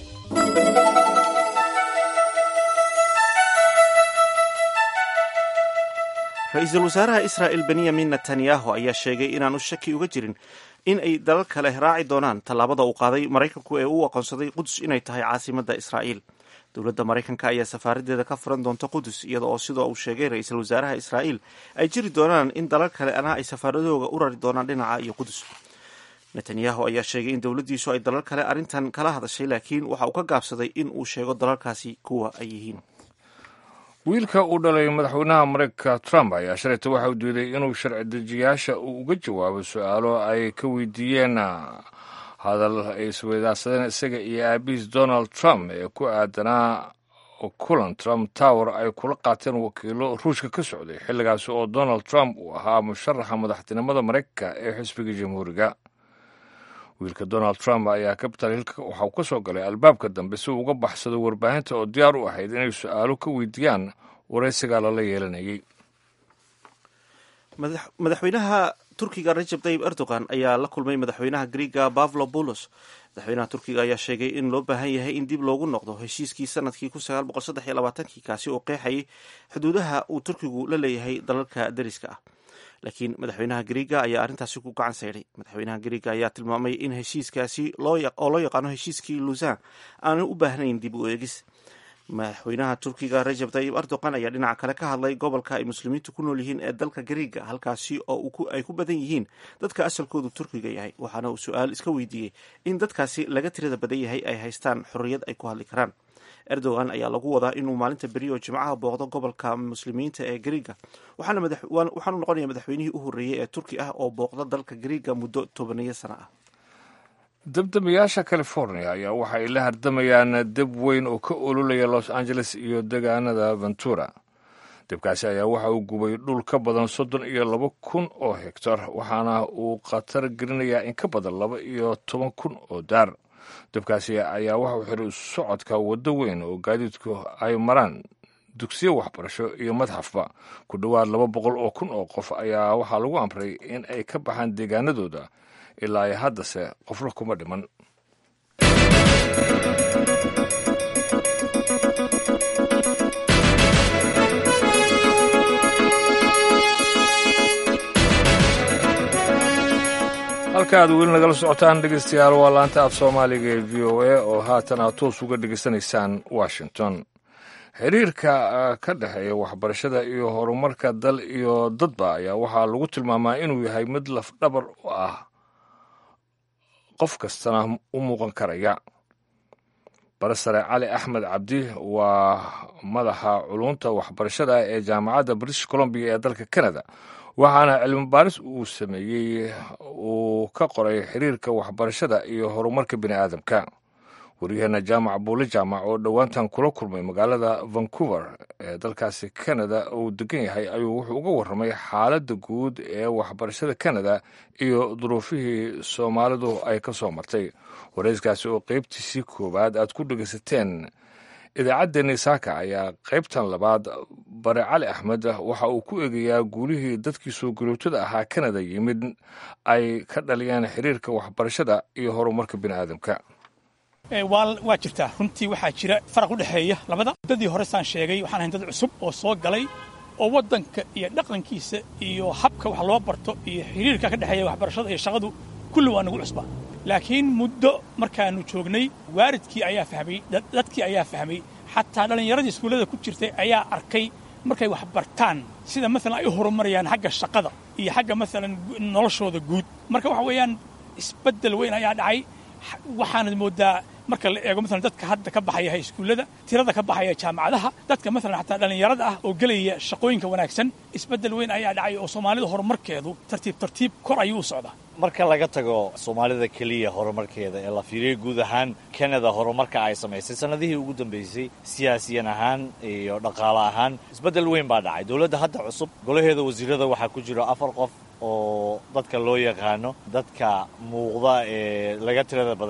ra-iisul wasaaraha israa'el benyamin netanyahu ayaa sheegay inaanu shaki uga jirin in ay dalal kale raaci doonaan tallaabada uu qaaday maraykanku ee uu aqoonsaday qudus inay tahay caasimadda israa'iil dowladda maraykanka ayaa safaaradeeda ka furan doonta qudus iyada oo sidoo uu sheegay ra-iisul wasaaraha israa'iil ay jiri doonaan in dalal kale ana ay safaaradooga u rari doonaan dhinaca iyo qudus netanyahu ayaa sheegay in dowladdiisu ay dalal kale arrintan kala hadashay laakiin waxa uu ka gaabsaday in uu sheego dalalkaasi kuwa ay yihiin wiilka uu dhalay madaxweynaha maraykanka trump ayaa shalayta waxa uu diiday inuu sharci dejiyaasha uu uga jawaabo su-aalo ay ka weydiiyeen hadal ay isweydaarsadeen isaga iyo aabihiis donald trump ee ku aadanaa kulan trump tower ay kula qaateen wakiilo ruushka ka socday xilligaasi oo donald trump uu ahaa musharaxa madaxtinimada maraykanka ee xisbiga jamhuuriga wiilka donald trump ayaa capital hilka waxa uu ka soo galay albaabka dambe si uu uga baxsado warbaahinta oo diyaar u ahayd inay su-aalo ka weydiiyaan waraysigaa lala yeelanayay madaxweynaha turkiga rajab tayib erdogan ayaa la kulmay madaxweynaha griega bavlo bulos madaxweynaha turkiga ayaa sheegay in loo baahan yahay in dib loogu noqdo heshiiskii sanadkii kii kaasi oo qeexayay xuduudaha uu turkigu la leeyahay dalalka deriska ah laakiin madaxweynaha griega ayaa arrintaasi ku gacan sayday madaxweynaha griega ayaa tilmaamay in heshiiskaasi oo loo yaqaano heshiiskii lusan aanan u baahnayn dib u eegis madaxweynaha turkiga rajab tayib erdogan ayaa dhinaca kale ka hadlay gobolka ay muslimiintu ku nool yihiin ee dalka griega halkaasi oo ay ku badan yihiin dadka asalkoodu turkiga yahay waxaana uu su-aal iska weydiiyey in dadkaasi laga tirada badan yahay ay haystaan xorriyad ay ku hadli karaan erdogan ayaa lagu wadaa inuu maalinta beri oo jimcaha booqdo gobolka muslimiinta ee griega waxaanu noqonaya madaxweynihii u horreeyey ee turki ah oo booqda dalka griega muddo tobaniyo sano ah dabdamiyaasha california ayaa waxa ay la hardamayaan deb weyn oo ka ololaya los angeles iyo degaanada ventura debkaasi ayaa waxa uu gubay dhul ka badan soddon iyo laba kun oo hektar waxaana uu khatar gelinayaa in ka badan laba iyo toban kun oo daar dabkaasi ayaa waxa uu xiray socodka waddo weyn oo gaadiidku ay maraan dugsiyo waxbarasho iyo madxafba ku dhowaad laba boqol oo kun oo qof ayaa waxaa lagu amray in ay ka baxaan deegaanadooda ilaa ay haddase qofna kuma dhiman halka aad weli nagala socotaan dhegeystayaal waa laanta af soomaaliga ee v o a oo haatan aad toos uga dhegeysanaysaan washington xiriirka ka dhexeeya waxbarashada iyo horumarka dal iyo dadba ayaa waxaa lagu tilmaamaa inuu yahay mid lafdhabar u ah qof kastana u muuqan karaya barasare cali axmed cabdi waa madaxa culunta waxbarashada ee jaamacadda british columbia ee dalka canada waxaana cilmi baaris uu sameeyey uu ka qoray xiriirka waxbarashada iyo horumarka bini aadamka waryaheena jaamac buule jaamac oo dhowaantan kula kulmay magaalada vancouver ee dalkaasi canada uu degan yahay ayuu wuxuu uga warramay xaaladda guud ee waxbarashada canada iyo duruufihii soomaalidu ay ka soo martay wareyskaasi oo qeybtiisii koowaad aad ku dhegaysateen idaacaddeenni saaka ayaa qaybtan labaad bare cali axmed waxa uu ku eegayaa guulihii dadkii soo galootada ahaa canada yimid ay ka dhaliyeen xiriirka waxbarashada iyo horumarka bini aadamka waa jirtaa runtii waxaa jira faraq u dhexeeya labada muddadii hore saan sheegay waxaan ahayn dad cusub oo soo galay oo waddanka iyo dhaqankiisa iyo habka wax loo barto iyo xiriirka ka dhexeeya waxbarashada iyo shaqadu kulli waa nagu cusbaa laakiin muddo markaannu joognay waaridkii ayaa fahmay dadkii ayaa fahmay xataa dhallinyaradii iskuullada ku jirtay ayaa arkay markay wax bartaan sida maalan ay u horumarayaan xagga shaqada iyo xagga maalan noloshooda guud marka waxa weeyaan isbeddel weyn ayaa dhacay waxaanad mooddaa marka la eego maalan dadka hadda ka baxaya iskuullada tirada ka baxaya jaamacadaha dadka maalan xataa dhallinyarada ah oo gelaya shaqooyinka wanaagsan isbeddel weyn ayaa dhacay oo soomaalida horumarkeedu tartiib tartiib kor ayuu u socdaa marka laga tago soomaalida keliya horumarkeeda ee la fiiriyo guud ahaan kanada horumarka ay samaysay sannadihii ugu dambaysay siyaasiyan ahaan iyo dhaqaale ahaan isbeddel weyn baa dhacay dowladda hadda cusub golaheeda wasiirada waxaa ku jira afar qof oo dadka loo yaqaano dadka muuqda ee laga tirada badan yahay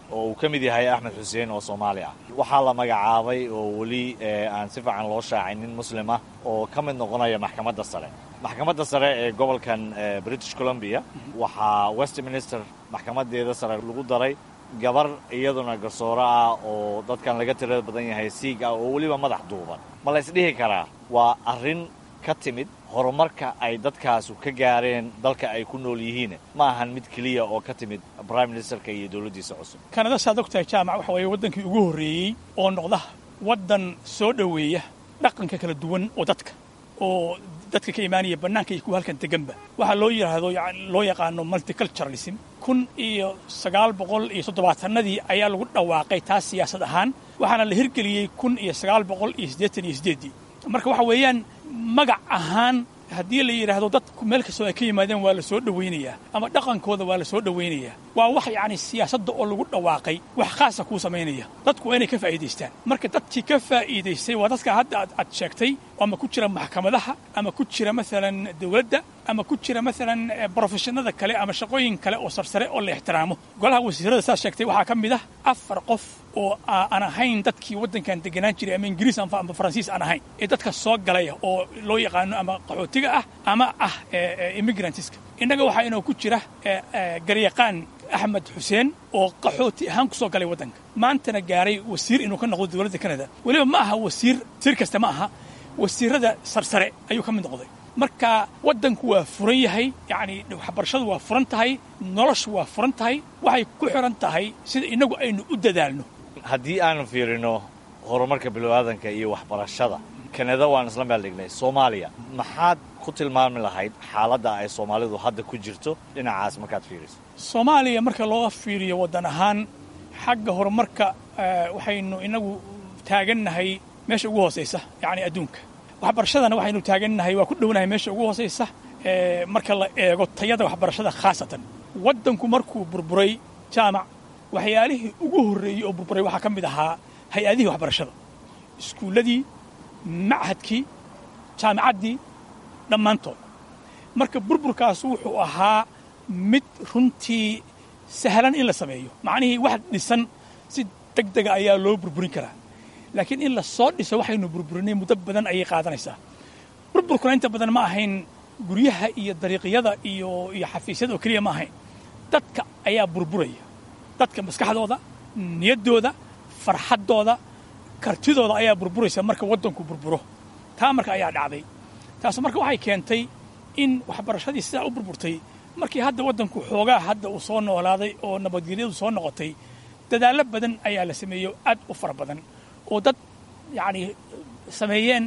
oo uu ka mid yahay axmed xuseen oo soomaali ah waxaa la magacaabay oo weli aan si fiican loo shaacay nin muslim ah oo ka mid noqonaya maxkamadda sare maxkamadda sare ee gobolkan british columbia waxaa westminster maxkamadeeda sare lagu daray gabar iyaduna garsooro ah oo dadkan laga tirada badan yahay siig ah oo weliba madax duuban ma la ysdhihi karaa waa arrin ka timid horumarka ay dadkaasu ka gaareen dalka ay ku nool yihiin ma ahan mid keliya oo ka timid prime ministerka iyo dowladdiisa cusub kanada saad ogtahay jaamac waxa weeye waddankii ugu horreeyey oo noqda waddan soo dhoweeya dhaqanka kala duwan oo dadka oo dadka ka imaanaya bannaanka iyo kuwa halkan deganba waxaa loo yidhaahdo loo yaqaano multiculturalism kun iyo sagaal boqol iyo toddobaatanadii ayaa lagu dhawaaqay taas siyaasad ahaan waxaana la hirgeliyey kun iyo sagaal boqol iyo siddeetan iyo siddeeddii marka waxa weeyaan magac ahaan haddii la yidhaahdo dadku meel kastoo ay ka yimaadeen waa la soo dhowaynayaa ama dhaqankooda waa la soo dhowaynayaa waa wax yacni siyaasadda oo lagu dhawaaqay wax khaasa kuu samaynaya dadku waa inay ka faa'iidaystaan marka dadkii ka faa'iidaystay waa dadka hadda aad sheegtay ama ku jira maxkamadaha ama ku jira maalan dowladda ama ku jira maalan brofeshinada kale ama shaqooyin kale oo sarsare oo la ixtiraamo golaha wasiirada saas sheegtay waxaa ka mid ah afar qof oo aan ahayn dadkii waddankan deganaan jiray ama ingiriis ama faransiis aan ahayn ee dadka soo galaya oo loo yaqaano ama qaxootiga ah ama ah immigrantiska innaga waxaa inoo ku jira garyaqaan axmed xuseen oo qaxooti ahaan ku soo galay waddanka maantana gaaray wasiir inuu ka noqdo dowladda kanada weliba ma aha wasiir wasiir kasta ma aha wasiirada sarsare ayuu ka mid noqday marka waddanku waa furan yahay yacni waxbarashadu waa furan tahay noloshu waa furan tahay waxay ku xiran tahay sida innagu aynu u dadaalno haddii aanu fiirino horumarka bilowaadanka iyo waxbarashada kanada waan isla meel dhignay soomaaliya maxaad ku tilmaami lahayd xaaladda ay soomaalidu hadda ku jirto dhinacaas markaad fiiriso soomaaliya marka loo fiiriyo waddan ahaan xagga horumarka waxaynu inagu taagannahay meesha ugu hoosaysa yacni adduunka waxbarashadana waxaynu taagannahay waa ku dhownahay meesha ugu hoosaysa marka la eego tayada waxbarashada khaasatan waddanku markuu burburay jaamac waxyaalihii ugu horreeyey oo burburay waxaa ka mid ahaa hay-adihii waxbarashada iskuulladii machadkii jaamicaddii dhammaantood marka burburkaas wuxuu ahaa mid runtii sahlan in la sameeyo macnihii wax dhisan si deg dega ayaa loo burburin karaa laakiin in la soo dhiso waxaynu burburinay muddo badan ayay qaadanaysaa burburkuna inta badan ma ahayn guryaha iyo dariiqyada iyo iyo xafiisyada oo keliya ma ahayn dadka ayaa burburaya dadka maskaxdooda niyaddooda farxaddooda kartidooda ayaa burburaysa marka waddanku burburo taa marka ayaa dhacday taas marka waxay keentay in waxbarashadii sidaa u burburtay markii hadda waddanku xoogaa hadda uu soo noolaaday oo nabadgelyadu soo noqotay dadaallo badan ayaa la sameeyo aad u fara badan oo dad yacni sameeyeen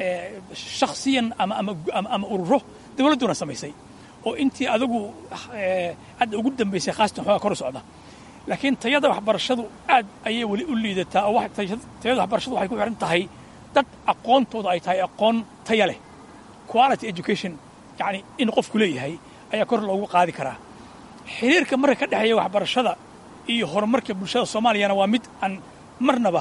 shakhsiyan ama ama ama ururo dawladduna samaysay oo intii adigu hadda ugu dambaysay khaasatan xoogaa kor u socda laakiin tayada waxbarashadu aad ayay weli u liidataa oo tayada waxbarashadu waxay ku xihan tahay dad aqoontooda ay tahay aqoon taya leh quality education yacni in qofku leeyahay ayaa kor loogu qaadi karaa xiriirka marka ka dhexeeya waxbarashada iyo horumarka bulshada soomaaliyana waa mid aan marnaba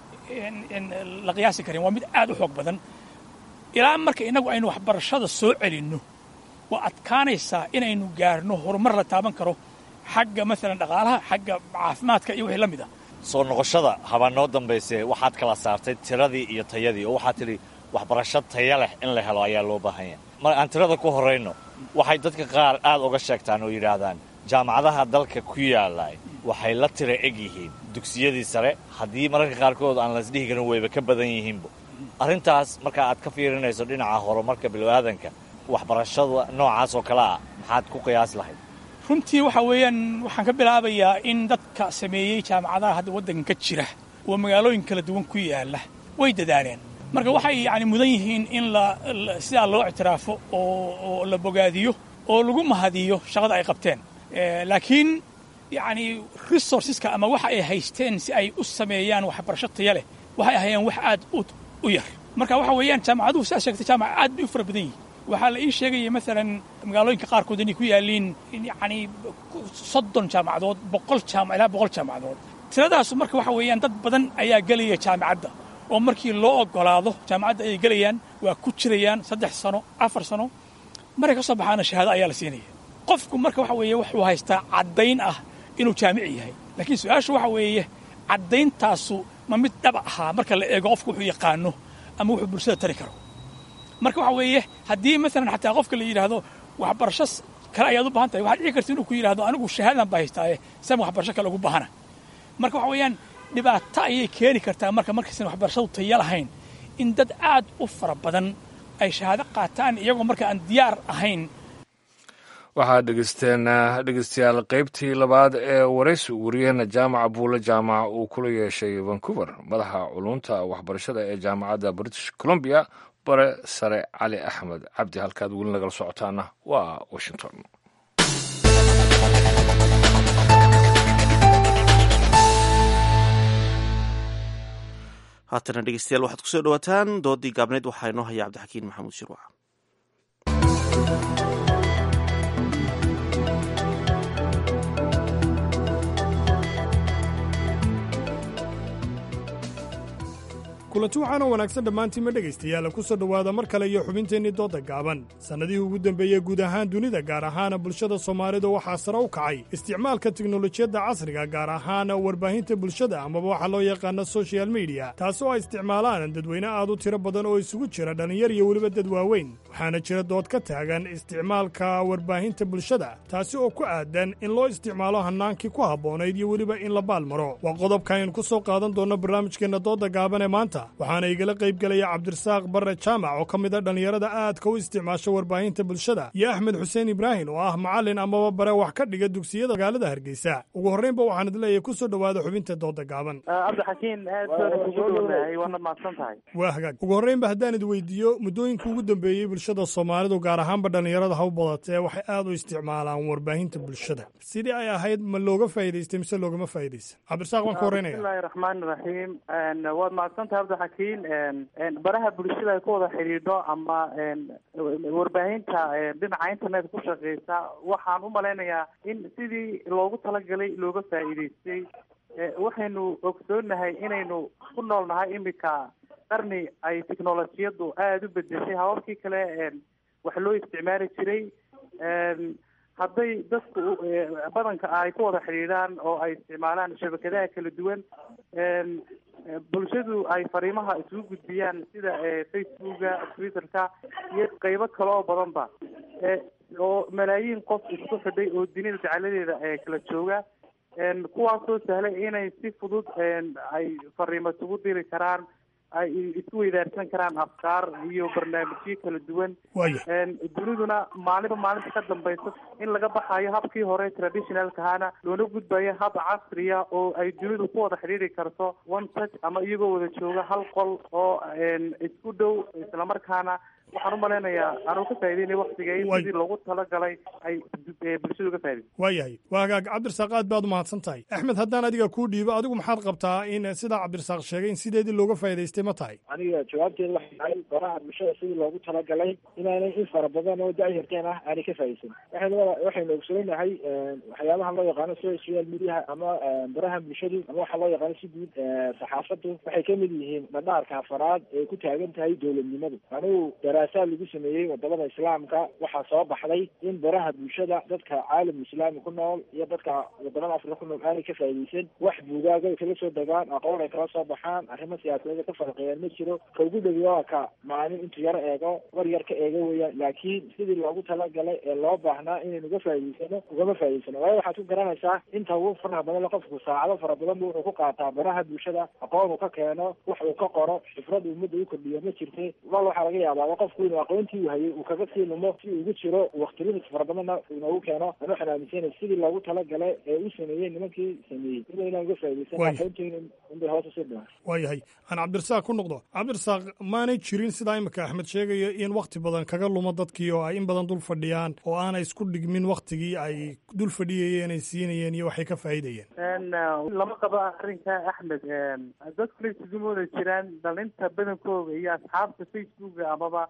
la qiyaasi karin waa mid aad u xoog badan ilaa marka innagu aynu waxbarashada soo celinno waa adkaanaysaa inaynu gaarno horumar la taaban karo xagga maalan dhaqaalaha xagga caafimaadka iyo wixii la mid ah soo noqoshada habaa noo dambayse waxaad kala saartay tiradii iyo tayadii oo waxaad tidhi waxbarasho taya leh in la helo ayaa loo baahan yahay mar aan tirada ku horrayno waxay dadka qaar aad uga sheegtaan oo yidhaahdaan jaamacadaha dalka ku yaallay waxay la tira eg yihiin dugsiyadii sare haddii mararka qaarkood aan laisdhihi karin wayba ka badan yihiinba arrintaas marka aad ka fiirinayso dhinaca horumarka bilowaadanka waxbarashada noocaas oo kale ah maxaad ku qiyaasi lahayd runtii waxa weeyaan waxaan ka bilaabayaa in dadka sameeyey jaamacadaha hadda waddanka ka jira oo magaalooyin kala duwan ku yaalla way dadaaleen marka waxay yacni mudan yihiin in la sidaa loo ictiraafo oo la bogaadiyo oo lagu mahadiyo shaqada ay qabteen laakiin yacni resourceska ama waxa ay haysteen si ay u sameeyaan waxbarasho taya leh waxay ahayeen wax aad u yar marka waxa weeyaan jaamacaduhu sidaad sheegtay jaamaca aad bay u fara badan yihin waxaa la ii sheegaya maalan magaalooyinka qaarkood inay ku yaalliin yacni soddon jaamacadood boqol jaama ilaa boqol jaamacadood tiradaasu marka waxa weeyaan dad badan ayaa gelaya jaamacadda oo markii loo ogolaado jaamacadda ayay gelayaan waa ku jirayaan saddex sano afar sano markay ka soo baxaana shahaado ayaa la siinaya qofku marka waxa weeye wuxuu haystaa caddayn ah inuu jaamici yahay laakiin su-aashu waxa weeye caddayntaasu ma mid dhaba ahaa marka la eego qofku wuxuu yaqaano ama wuxuu bulshada tari karo marka waxa weeye haddii maalan xataa qofka la yidhaahdo waxbarasho kale ayaad u baahan tahay waxaad dhici karta inuu ku yidhahdo anigu shahaadan baa haystaaye sama waxbarasho kale ugu baahana marka waxa weeyaan dhibaato ayay keeni kartaa marka markaysan waxbarashadu taya lahayn in dad aad u fara badan ay shahaado qaataan iyagoo marka aan diyaar ahayn waxaad dhegeysteen dhegeystayaal qaybtii labaad ee waraysi wariyaheena jaamaca buule jaamac uu kula yeeshay vancouver madaxa culunta waxbarashada ee jaamacadda british columbia bare sare cali axmed cabdi halkaad weli nagala socotaana waa washington haatana dhegeystayaal waxaad kusoo dhawaataan doodii gaabneed waxaa inoo haya cabdixakiin maxamuud shirwac kulanti waxaana wanaagsan dhammaantiinma dhegaystayaal ku soo dhowaada mar kale iyo xubinteennii doodda gaaban sannadihii ugu dembeeyey guud ahaan dunida gaar ahaana bulshada soomaalida waxaa sare u kacay isticmaalka teknolojiyadda casriga gaar ahaan warbaahinta bulshada amaba waxaa loo yaqaana sochial mediya taas oo ay isticmaalaan dadweyne aad u tiro badan oo isugu jira dhallinyar iyo weliba dad waaweyn waxaana jira dood ka taagan isticmaalka warbaahinta bulshada taasi oo ku aadan in loo isticmaalo hannaankii ku habboonayd iyo weliba in la baalmaro waa qodobka aynu ku soo qaadan doonno barnaamijkeenna doodda gaaban ee maanta waxaana igala qayb gelaya cabdirasaaq barre jaamac oo ka mid a dhallinyarada aadka u isticmaasha warbaahinta bulshada iyo axmed xuseen ibraahim oo ah macallin amaba bare wax ka dhiga dugsiyada magaalada hargeysa ugu horraynba waxaan idleeyahay ku soo dhowaada xubinta doodda gaaban cabdixakiin aad baan kugu dhownahay waana mahadsan tahay waa hagaag ugu horraynba haddaan id weydiiyo muddooyinka ugu dambeeyey bulshada soomaalidu gaar ahaanba dhallinyarada ha u badatee waxay aad u isticmaalaan warbaahinta bulshada sidii ay ahayd ma looga faa'idaystay mise loogama faa'iidaysan cabdirasaaq waan ka horreynaya bismillahi raxmaani raxiim waad mahadsantahay cabdixakiin baraha bulshada ay ku wada xidhiidho ama warbaahinta dhinaca internet ku shaqeysa waxaan u malaynayaa in sidii loogu talagalay looga faa'iidaystay waxaynu ogsoonahay inaynu ku nool nahay imika qarni ay technolojiyadu aada u bedeshay hababkii kale wax loo isticmaali jiray hadday dadku badanka ay ku wada xidhiidhaan oo ay isticmaalaan shabakadaha kala duwan bulshadu ay fariimaha isugu gudbiyaan sida facebooka twitterka iyo qeybo kale oo badanba oo malaayiin qof isku xidhay oo dunida jeceladeeda kala jooga kuwaasoo sahlay inay si fudud ay fariimo isugu diri karaan ay isku weydaarsan karaan afkaar iyo barnaamijyo kala duwan duniduna maalinba maalinta ka dambaysa in laga baxayo habkii hore traditionalkahana loona gudbayo hab casriya oo ay dunidu ku wada xidhiiri karto one touch ama iyagoo wada jooga hal qol oo isku dhow islamarkaana waxaan u malaynayaa anuu ka faa'ideynay waktiga in sidii loogu talagalay ay bulshadu ka faa'iday waayahay waa hagaag cabdirasaaq aad baad u mahadsan tahay axmed haddaan adiga kuu dhiibo adigu maxaad qabtaa in sidaa cabdirasaaq sheegay in sideedii looga faa'idaystay ma tahay aniga jawaabteeda waxay tahay baraha bulshada sidii loogu talagalay inaanay in fara badan oo dacyarteen ah aanay ka faa'iidaysan waxaynu waxaynu ogsoonahay waxyaabaha loo yaqaano social mediaha ama baraha bulshadu ama waxaa loo yaqaano si guud saxaafadu waxay ka mid yihiin dhadhaarka afaraad ee ku taagan tahay dowladnimadu anigu daraasaad lagu sameeyey wadamada islaamka waxaa soo baxday in baraha bulshada dadka caalam islaami ku nool iyo dadka wadamada afrika ku nool aanay ka faa'iidaysan wax buugaaga ay kala soo degaan aqoon ay kala soo baxaan arrimo siyaasadeed ka farqeeyaan ma jiro ka ugu dhowi waa ka maalin intuu yar eego war yar ka eego weeyaan laakiin sidii loogu talagalay ee loo baahnaa inaynu uga faa'iidaysano ugama faa'iidaysano waayo waxaad ku garanaysaa inta ugu faraha badan le qofku saacado fara badan bu wuxuu ku qaataa baraha bulshada aqoon uu ka keeno wax uu ka qoro xifrad ummadda u kordhiyo ma jirte wal waxaa laga yaabaa qofku inuu aqoontii uu hayay uu kaga sii lumo si ugu jiro waktilimit fara badanna inoogu keeno an waxaan aaminsanay sidii loogu talagalay ee u sameeyey nimankii sameeyey ina inaan uga faa'iidaysan aqoonteena inbay hoos usii dhiman waayahay aan cabdirasaaq ku noqdo cabdirasaaq maanay jirin sidaa imika axmed sheegaya in wakti badan kaga lumo dadkii oo ay in badan dul fadhiyaan oo aanay isku dhigmin waktigii ay dul fadhiyayeen ay siinayeen iyo waxay ka faa'iidayeen lama qabo arrinka axmed dadkuna isugu mooda jiraan dhalinta badankooga iyo asxaabta facebooka amaba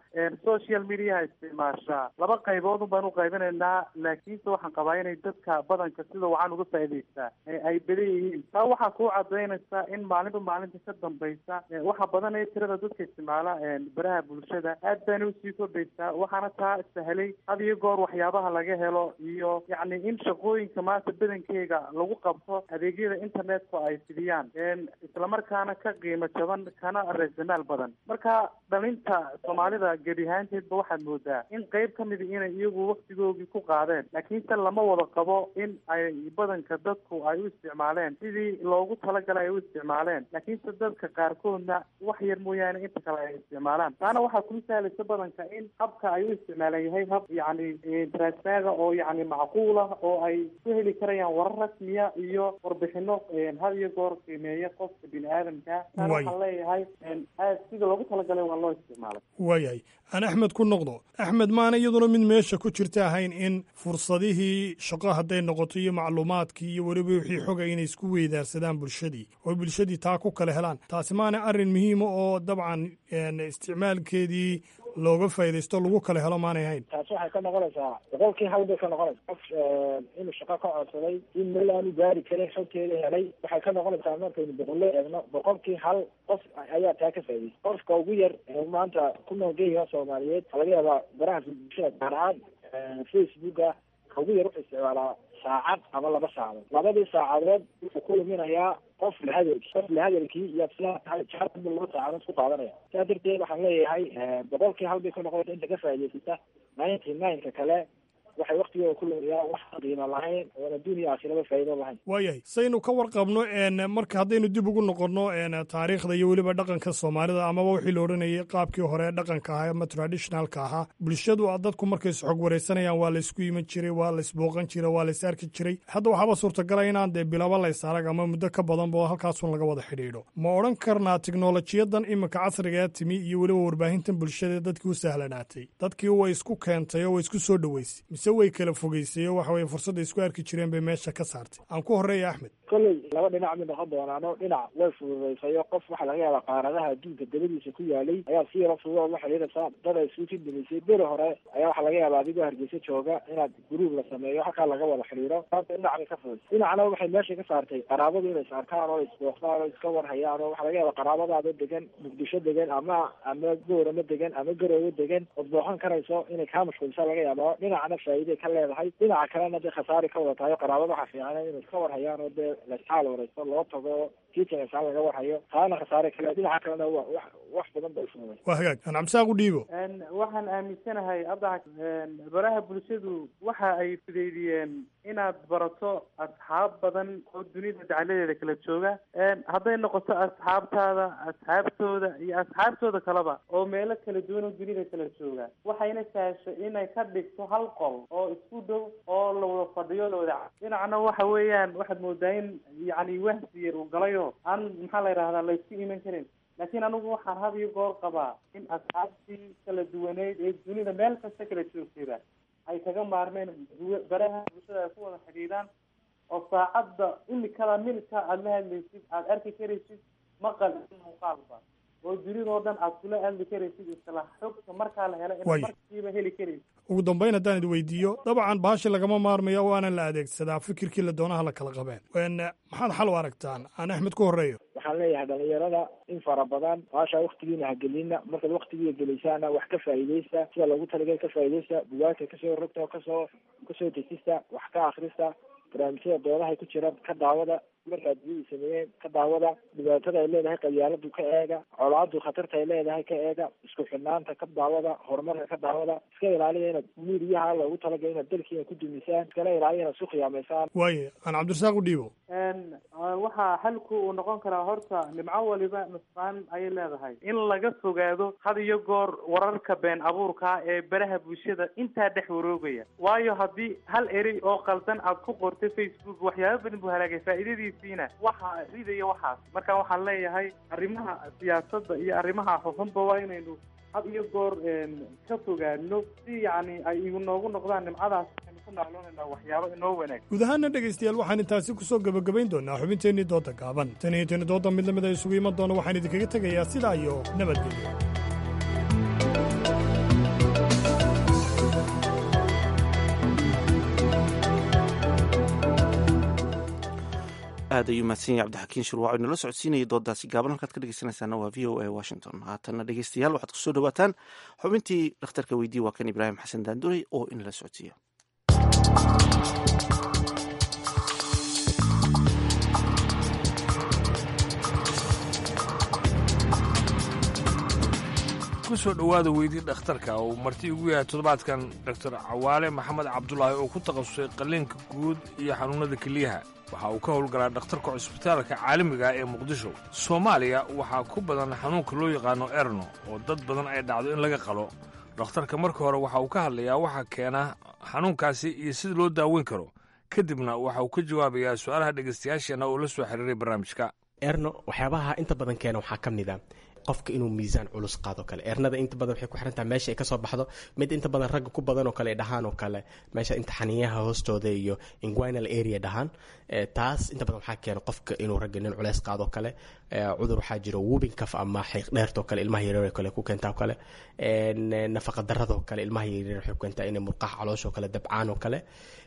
social mediaha isticmaashaa laba qaybood un baan u qaybinaynaa laakiinse waxaan qabaa inay dadka badanka sida wacan uga faa'idaystaa ay badan yihiin taa waxaa kuu cadaynaysa in maalinba maalinta ka dambaysa waxa badan ee tirada dadka isticmaala baraha bulshada aad baana usii kordhaysaa waxaana taa sahlay had iyo goor waxyaabaha laga helo iyo yacni in shaqooyinka maanta badankeega lagu qabto adeegyada internetka ay fidiyaan islamarkaana ka qiimo jaban kana raasamaal badan marka dhalinta soomaalida gebi ahaanteedba waxaad moodaa in qeyb ka mid inay iyagu waktigoogii ku qaadeen laakiinse lama wada qabo in ay badanka dadku ay u isticmaaleen sidii loogu talagalay ay u isticmaaleen laakiinse dadka qaarkoodna wax yar mooyaane inta kale ay isticmaalaan taana waxaa kuu sahlaysa badanka in habka ay u isticmaalan yahay hab yacni transaaga oo yacni macquul ah oo ay ku heli karayaan warar rasmiya iyo warbixino had iyo goor qiimeeya qofka bini aadamka taana waxaan leeyahay aad sida loogu talagalay waa loo isticmaalay waayahay aan axmed ku noqdo axmed maana iyaduna mid meesha ku jirta ahayn in fursadihii shaqo hadday noqoto iyo macluumaadkii iyo weliba wixii xoga inay isku weydaarsadaan bulshadii oo bulshadii taa ku kala helaan taasi maana arrin muhiima oo dabcan isticmaalkeedii looga faaidaysto lagu kala helo maanay hayn taasi waxay ka noqonaysaa boqolkii hal bay ka noqonaysa qof inuu shaqo ka codsaday in meel aanu gaari karin xogteeda helay waxay ka noqonaysaa markaynu boqolle eegno boqolkii hal qof ayaa taa ka faaidaysa qofka ugu yar ee maanta ku nool geeyaha soomaaliyeed waxaa laga yaabaa baraha bulshada gaar ahaan facebooka ka ugu yar wuxuu isticmaalaa saacad ama laba saacadood labadii saacadood wuxuu ku luminayaa qof lahadalki qof lahadalkii iyo aslaabu laba saacadood ku qaadanaya saa darteed waxaan leeyahay boqolkii hal bay ka noqonaysa inta ka faa'idaysata ninety nine-ka kale waxay waktigooda ku lumiyaa wax qiimo lahayn oon adduuniya aakhiraba faa'iido lahayn waayahay saynu ka warqabno marka haddaynu dib ugu noqonno taariikhda iyo weliba dhaqanka soomaalida amaba wixii la odhanayay qaabkii hore dhaqanka ahaa ama traditionalka ahaa bulshadu dadku markay isxog waraysanayaan waa laysku iman jiray waa laysbooqan jiray waa lays arki jiray hadda waxaaba suurtagala inaan dee bilaba lays arag ama muddo ka badanba halkaasun laga wada xidhiidho ma odhan karnaa tiknolojiyadan iminka casrigaa timi iyo weliba warbaahintan bulshada dadkii u sahlanaatay dadkii way isku keentay oo way isku soo dhoweysay mise way kala fogeysay oo waxa weye fursadda isku arki jireen bay meesha ka saartay aan ku horreeya axmed kolley laba dhinac mid noqon doonaano dhinac way fududaysayo qof waxaa laga yaabaa qaaradaha adduunka dabadiisa ku yaalay ayaa si yaro fudud ola xidhiidhaysaa dad ay isugu jindamisay beri hore ayaa waxaa laga yaabaa adigoo hargeysa jooga inaad guruub la sameeyo halkaa laga wada xidhiidho maanta dhinac bay ka fudud dhinacna waxay meesha ka saartay qaraabadu inay is arkaan oo isbooqdaan oo iska warhayaan oo waxaa laga yaabaa qaraabadaada degan muqdisho degan ama ama gooramo degan ama garoobo degan ood booqan karayso inay kaa mashquulisa laga yaaba dhinacna faa'iiday ka leedahay dhinaca kalena dee khasaari ka wada tahay qaraabada waxaa fiican inay iska warhayaan oo dee laisxaal waraysto loo tago kiitanasaan laga warhayo taana khasaare kale dhinaca kalena wa wax wax badan bay fududay waa hagaag aan cabdisaaq u dhiibo waxaan aaminsanahay abda baraha bulshadu waxa ay fudeydiyeen inaad barato asxaab badan oo dunida dacaladeeda kala jooga hadday noqoto asxaabtaada asxaabtooda iyo asxaabtooda kaleba oo meelo kala duwan oo dunida kala jooga waxayna sahasho inay ka dhigto hal qol oo isku dhow oo la wada fadhiyo la wada dhinacna waxa weeyaan waxaad moodaa in yacni wahsi yar uu galayo aan maxaa la yidhahdaa laysku iman karin laakiin anigu waxaan had iyo goor qabaa in asxaabtii kala duwaneyd ee dunida meel kasta kala joogtayba ay kaga maarmeen baraha bulshada ay ku wada xidhiidhaan oo saacadda imikada milka aada la hadlaysid aada arki karaysid maqal muuqaalba oo dunidao dhan aad kula hadli karaysid isla xogta markaa la helo in markiiba heli karaysid ugu dambayn haddaan id weydiiyo dabcan baashi lagama maarmayo waana la adeegsadaa fikirkii la doonaha la kala qabeen maxaad xal u aragtaan aan axmed ku horreeyo waxaan leeyahay dhalinyarada in fara badan baasha waktigiina hagelina markaad waktigiia gelaysaana wax ka faa'iidaysta sida loogu talagal ka faa'iidaysta bugaagta kasoo rogta kasoo kasoo dejista wax ka akrista barnaamijyada doodahay ku jira ka daawada markaad biyadii sameeyeen ka daawada dhibaatada ay leedahay qabyaaladu ka eega colaadu khatarta ay leedahay ka eega isku xidhnaanta ka daawada horumarka ka daawada iska ilaaliya inaad miiriyaha loogu talagala inaad dalkiina ku dumisaan iskala ilaaliya inaad isku khiyaamaysaan waaye aan cabdirasaaq u dhiibo waxaa xalku uu noqon karaa horta nimco waliba nusqaan ayay leedahay in laga fogaado had iyo goor wararka been abuurka ee baraha bulshada intaa dhex waroogaya waayo haddii hal erey oo qaldan aad ku qortay facebook waxyaaba badan buu halaagay faa'iidadiisiina waxaa ridaya waxaas marka waxaan leeyahay arrimaha siyaasadda iyo arrimaha xuxunba waa inaynu had iyo goor ka fogaano si yacni ay inoogu noqdaan nimcadaas aynu ku nacloonayna waxyaabo inoo wanaag guud ahaana dhegaystayaal waxaan intaasi ku soo gebagabayn doonaa xubinteennii dooda gaaban tan iyo tani dooda mid lamid a isugu iman doona waxaan idinkaga tegayaa sidaa iyo nabadgelyo aad ayuu mahadsan yahay cabdixakiin shurwaac inala socodsiinayay doodaasi gaaban halkaad ka dhegeysanaysaana waa v o a washington haatanna dhegeystayaal waxaad kusoo dhawaataan xubintii dhakhtarka weydiye waa kan ibraahim xasan daanduray oo inala socodsiiya kusoo dhowaada weydii dhakhtarka uu marti ugu yahay toddobaadkan doctor cawaale maxamed cabdulaahi oo ku takhasusay qalliinka guud iyo xanuunnada keliyaha waxa uu ka howlgalaa dhakhtarka cusbitaalka caalamiga ah ee muqdisho soomaaliya waxaa ku badan xanuunka loo yaqaano erno oo dad badan ay dhacdo in laga qalo dhakhtarka marka hore waxa uu ka hadlayaa waxa keena xanuunkaasi iyo sida loo daaweyn karo kadibna waxa uu ka jawaabayaa su'aalaha dhegaystayaasheenna oo la soo xiriiray barnaamijka erno waxyaabaha inta badan keena waxaa ka mid a qofka inuu miisaan culus qaado kale ernada inta badan waxay ku xirantahay meesha ay kasoo baxdo mid inta badan ragga ku badan oo kale ay dhahaan oo kale meesha inta xaniyaha hoostooda iyo inguinal area dhahaan taas inta badan waxaa keena qofka inuu ragga nin culeys qaado kale cudur waxaa jiro wubin kaf ama xiiq dheertoo kale ilmaha yaryar kale ku keentaa kale nafaqa daradoo kale ilmaha yaryar waxay ku keentaa inay murqaha calooshoo kale dabcaan oo kale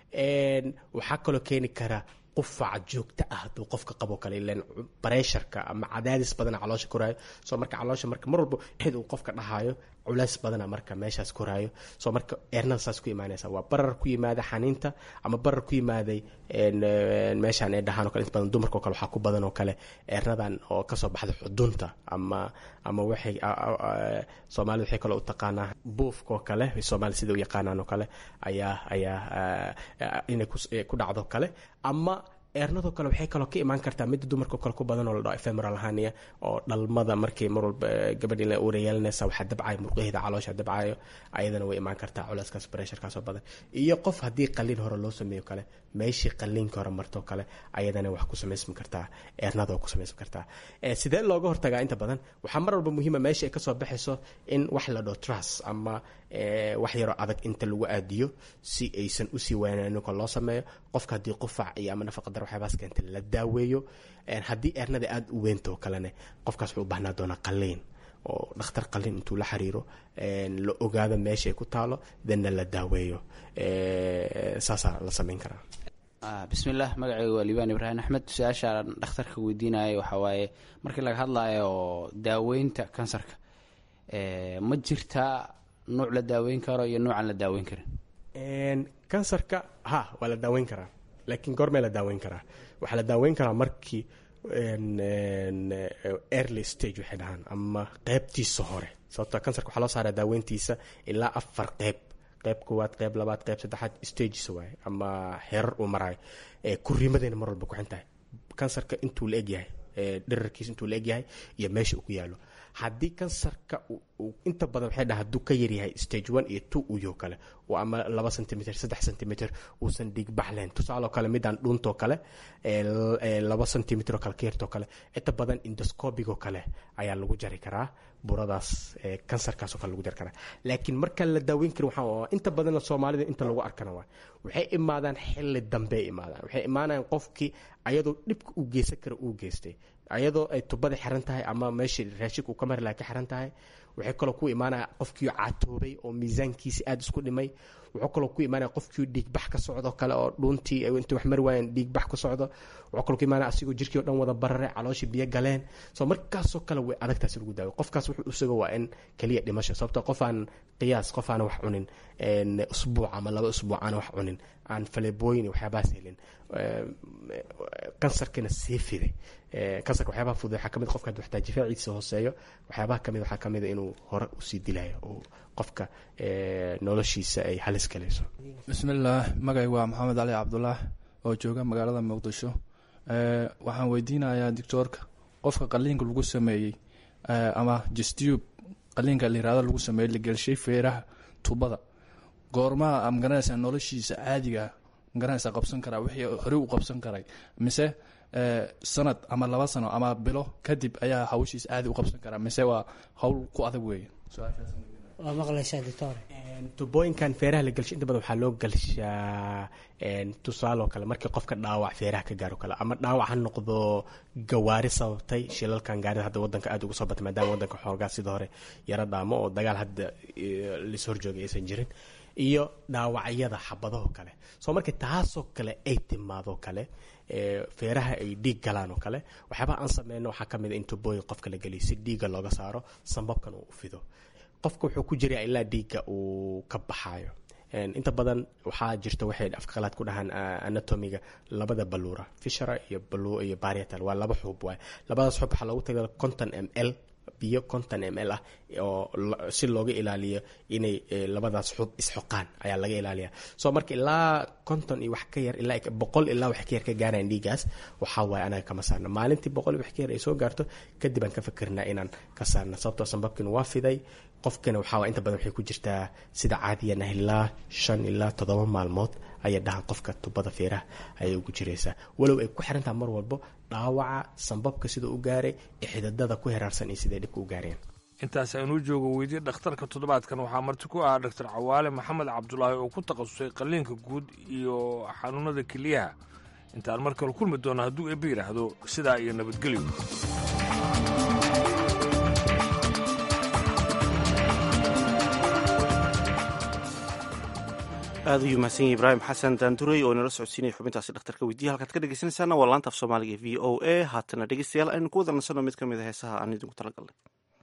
waxaa kaloo keeni kara qufaca joogta ah hadduu qofka qabo kale ilan bareesharka ama cadaadis badana caloosha koraayo soo marka caloosha marka mar walba xid uu qofka dhahayo culays badana marka meeshaas koraayo soo marka eernada saas ku imaanaysa waa barar ku yimaada xaniinta ama barar ku yimaaday meeshaan ay dhahaan o kale inta badan dumarka o kale waxaa ku badan oo kale eernadan oo kasoo baxda xudunta ama ama waxay soomaalida waxay kale u taqaanaa buufka oo kale soomaalida sida u yaqaanaan oo kale ayaa ayaa inay ku dhacdo kale ama eernadoo kale waxay kaloo ka imaan kartaa midda dumarka kale ku badan oo la dhaho ephemeral hania oo dhalmada markii mar walba gabadhi la uura yeelanaysa waxaa dabcayo murqaheeda caloosha dabcayo ayadana way imaan kartaa culeyskaas pressurkaasoo badan iyo qof haddii qalliin hore loo sameeyo kale meeshii qalliinka hore martoo kale ayadana wax ku samaysmi kartaa eernada ku samaysmi kartaa sidee looga hortagaa inta badan waxaa mar walba muhiima meesha ay kasoo baxayso in wax la dhaho trus ama wax yaroo adag inta lagu aadiyo si aysan usii waanaaninka loo sameeyo qofka haddii qufac iyo ama nafaqa dar waxyaabaas keenta la daaweeyo haddii eernada aada u weynto kalene qofkaas wuxuu u baahnaa doonaa qalliin oo dhakhtar qalliin intuu la xiriiro la ogaado meesha ay ku taalo danna la daaweeyo saasaa la samayn karaa bismillaah magacayga waa liibaan ibraahim axmed su-aashaan dhakhtarka weydiinaya waxaa waaye markii laga hadlayo daaweynta kansarka ma jirtaa nuuc la daaweyn karo iyo nuucaan la daaweyn karin kansarka ha waa la daaweyn karaa laakiin goormee la daaweyn karaa waxaa la daaweyn karaa markii early stage waxay dhahaan ama qeybtiisa hore sababto kansarka waxaa loo saaraa daaweyntiisa ilaa afar qeyb qeyb koowaad qeyb labaad qeyb saddexaad stages waaye ama heerar uu maraayo kuriimadeena mar walba kuxin tahay kansarka intuu la egyahay dherarkiisa intuu la egyahay iyo meesha uu ku yaalo haddii kansarka inta badan waxay dhaha hadduu ka yaryahay stage one iyo two uyo kale oo ama laba centimeter saddex centimeter uusan dhigbax lahayn tusaaloo kale midaan dhuuntoo kale laba centimeter oo kale ka yartoo kale inta badan indoscobigoo kale ayaa lagu jari karaa buradaas kansarkaasoo kale lagu jari karaa laakiin markaan la daaweyn karin waxaa inta badan soomaalida inta lagu arkana waa waxay imaadaan xilli dambe ay imaadaan waxay imaanayaan qofkii ayadoo dhibka uu geysan kara uu geystay ayadoo ay tubada xiran tahay ama meeshii raashik uu ka mari laha ka xiran tahay waxay kaloo ku imaanaya qofkii caatoobay oo miisaankiisi aada isku dhimay wuxuu kaloo ku imaanaya qofkii dhiigbax ka socdo kale oo dhuuntii intay wax mari waayeen dhiigbax ka socdo wuxuu kaloo ku imaanaya asigoo jirkii o dhan wada barare calooshii biyo galeen soo markaasoo kale way adagtaasi lagu daawo qofkaas wuxuu isaga waa in keliya dhimasho sababto qof aan qiyaas qof aan wax cunin usbuuc ama laba usbuuc aan wax cunin aan falebooyin waxyaabahaas helin kansarkina sii fiday kansarka waxyaabaha fudud waxaa kamid qofka hadduu xataa difaaciisa hooseeyo waxyaabaha kamid waxaa kamid inuu hore usii dilayo oo qofka noloshiisa ay halis galayso bismillaah magay waa maxamed cali cabdulaah oo jooga magaalada muqdisho waxaan weydiinayaa doctoorka qofka qaliinka lagu sameeyey ama justub qaliinka layirahdo lagu sameeyey la gelshay feeraha tubada goormaa magaranaysaa noloshiisa caadiga magaranaysaa qabsan karaa wixii horey u qabsan karay mise sanad ama laba sano ama bilo kadib ayaa hawshiisa caadi u qabsan karaa mise waa hawl ku adag weeye waa maqlaysaa doctor tubooyinkan feeraha la gelshay inta badan waxaa loo gelshaa tusaaloo kale markii qofka dhaawac feeraha ka gaaro kale ama dhaawac ha noqdo gawaari sababtay shilalkan gaarida hadda wadanka aada uga soo batay maadaama wadanka xoogaa sida hore yaro dhaamo oo dagaal hadda lis horjoogay aysan jirin iyo dhaawacyada xabadaho kale soo markii taasoo kale ay timaadoo kale feeraha ay dhiig galaan oo kale waxyaabaha aan sameyno waxaa ka mid a in tubooyin qofka la geliyo si dhiigga looga saaro sambabkan uu fido qofka wuxuu ku jiraa ilaa dhiigga uu ka baxaayo inta badan waxaa jirta waxay afkaqalaad ku dhahaan anatomiga labada baluura fishera iyo iyo barietal waa laba xuub waay labadaas xuub waxaa loogu tagay conton m l biyo conton m l ah oo si looga ilaaliyo inay labadaas xub isxoqaan ayaa laga ilaaliya soo marka ilaa conton iyo wax ka yar ilaa boqol ilaa wax ka yar ka gaarayan dhiigaas waxaa waaye anaga kama saarna maalintii boqol iyo wax ka yar ay soo gaarto kadib aan ka fikirnaa inaan ka saarna sababtoo sambabkiina waa fiday qofkana waxaa inta badan waxay ku jirtaa sida caadiyana ilaa shan ilaa toddoba maalmood ayay dhahaan qofka tubada feeraha ayay ugu jiraysaa walow ay ku xirantaha mar walbo dhaawaca sambabka sida u gaaray ee xididada ku heraarsan iyo siday dhibka u gaareen intaas aynuu joogo weydiye dhakhtarka toddobaadkan waxaa marti ku ahaa doctor cawaale maxamed cabdulaahi oo ku takhasusay qalliinka guud iyo xanuunada keliyaha intaan mar kale kulmi doono hadduu eebbe yidhaahdo sidaa iyo nabadgelyo aada u mahadsan yahi ibraahim xasan daanduray oo inala socodsiinaya xubintaasi dhakhtarka weydiya halkaad ka dhegeysanaysaana waa laanta af soomaaliga v o a haatana dhegeystayaal aynu ku wada nasanno mid ka mid a heesaha aan idinku talagalnay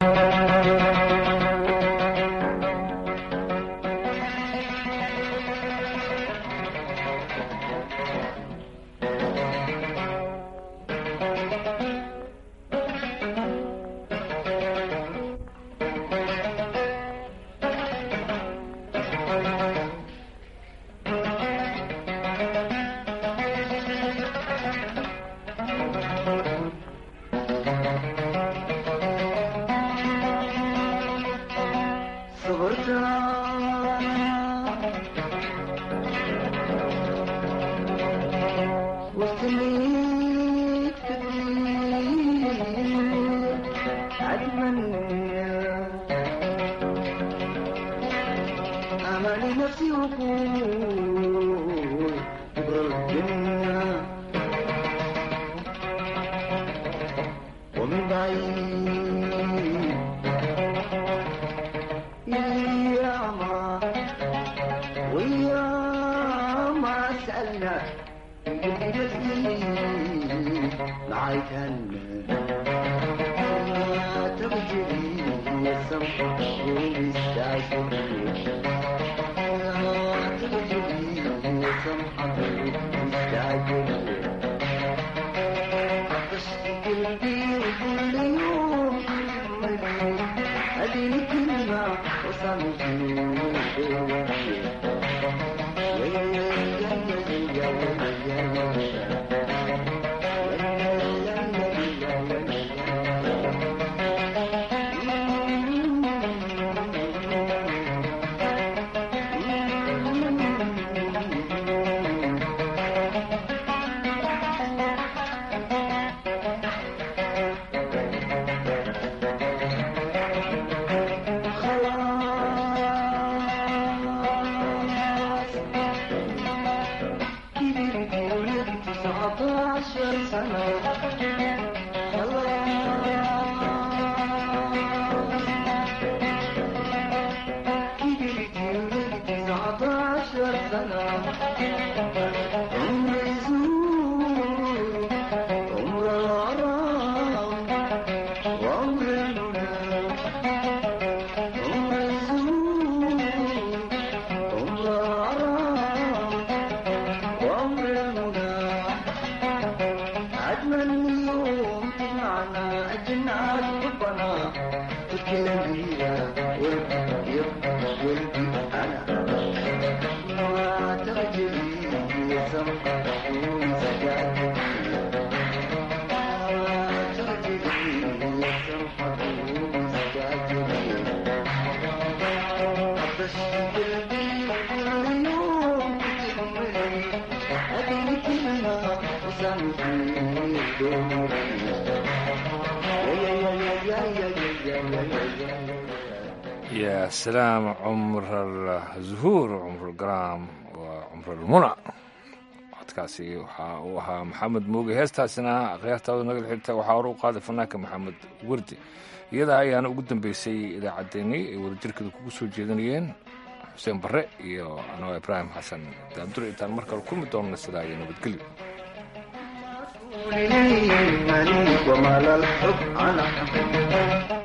ya salaam cumral zuhuur cumrulgaraam waa cumralmuna codkaasi waxa uu ahaa maxamed mooge heestaasina akhyaartaada nagal xigta waxaa hore u qaaday fanaanka maxamed wardi iyada ayaana ugu dambeysay idaacaddeenii ay wadajirkeeda kugu soo jeedanayeen xuseen barre iyo anoo ibraahim xasan daabdure intaan mar kale kulmi doonno sidaa iyo nabadgelyo وما للحب على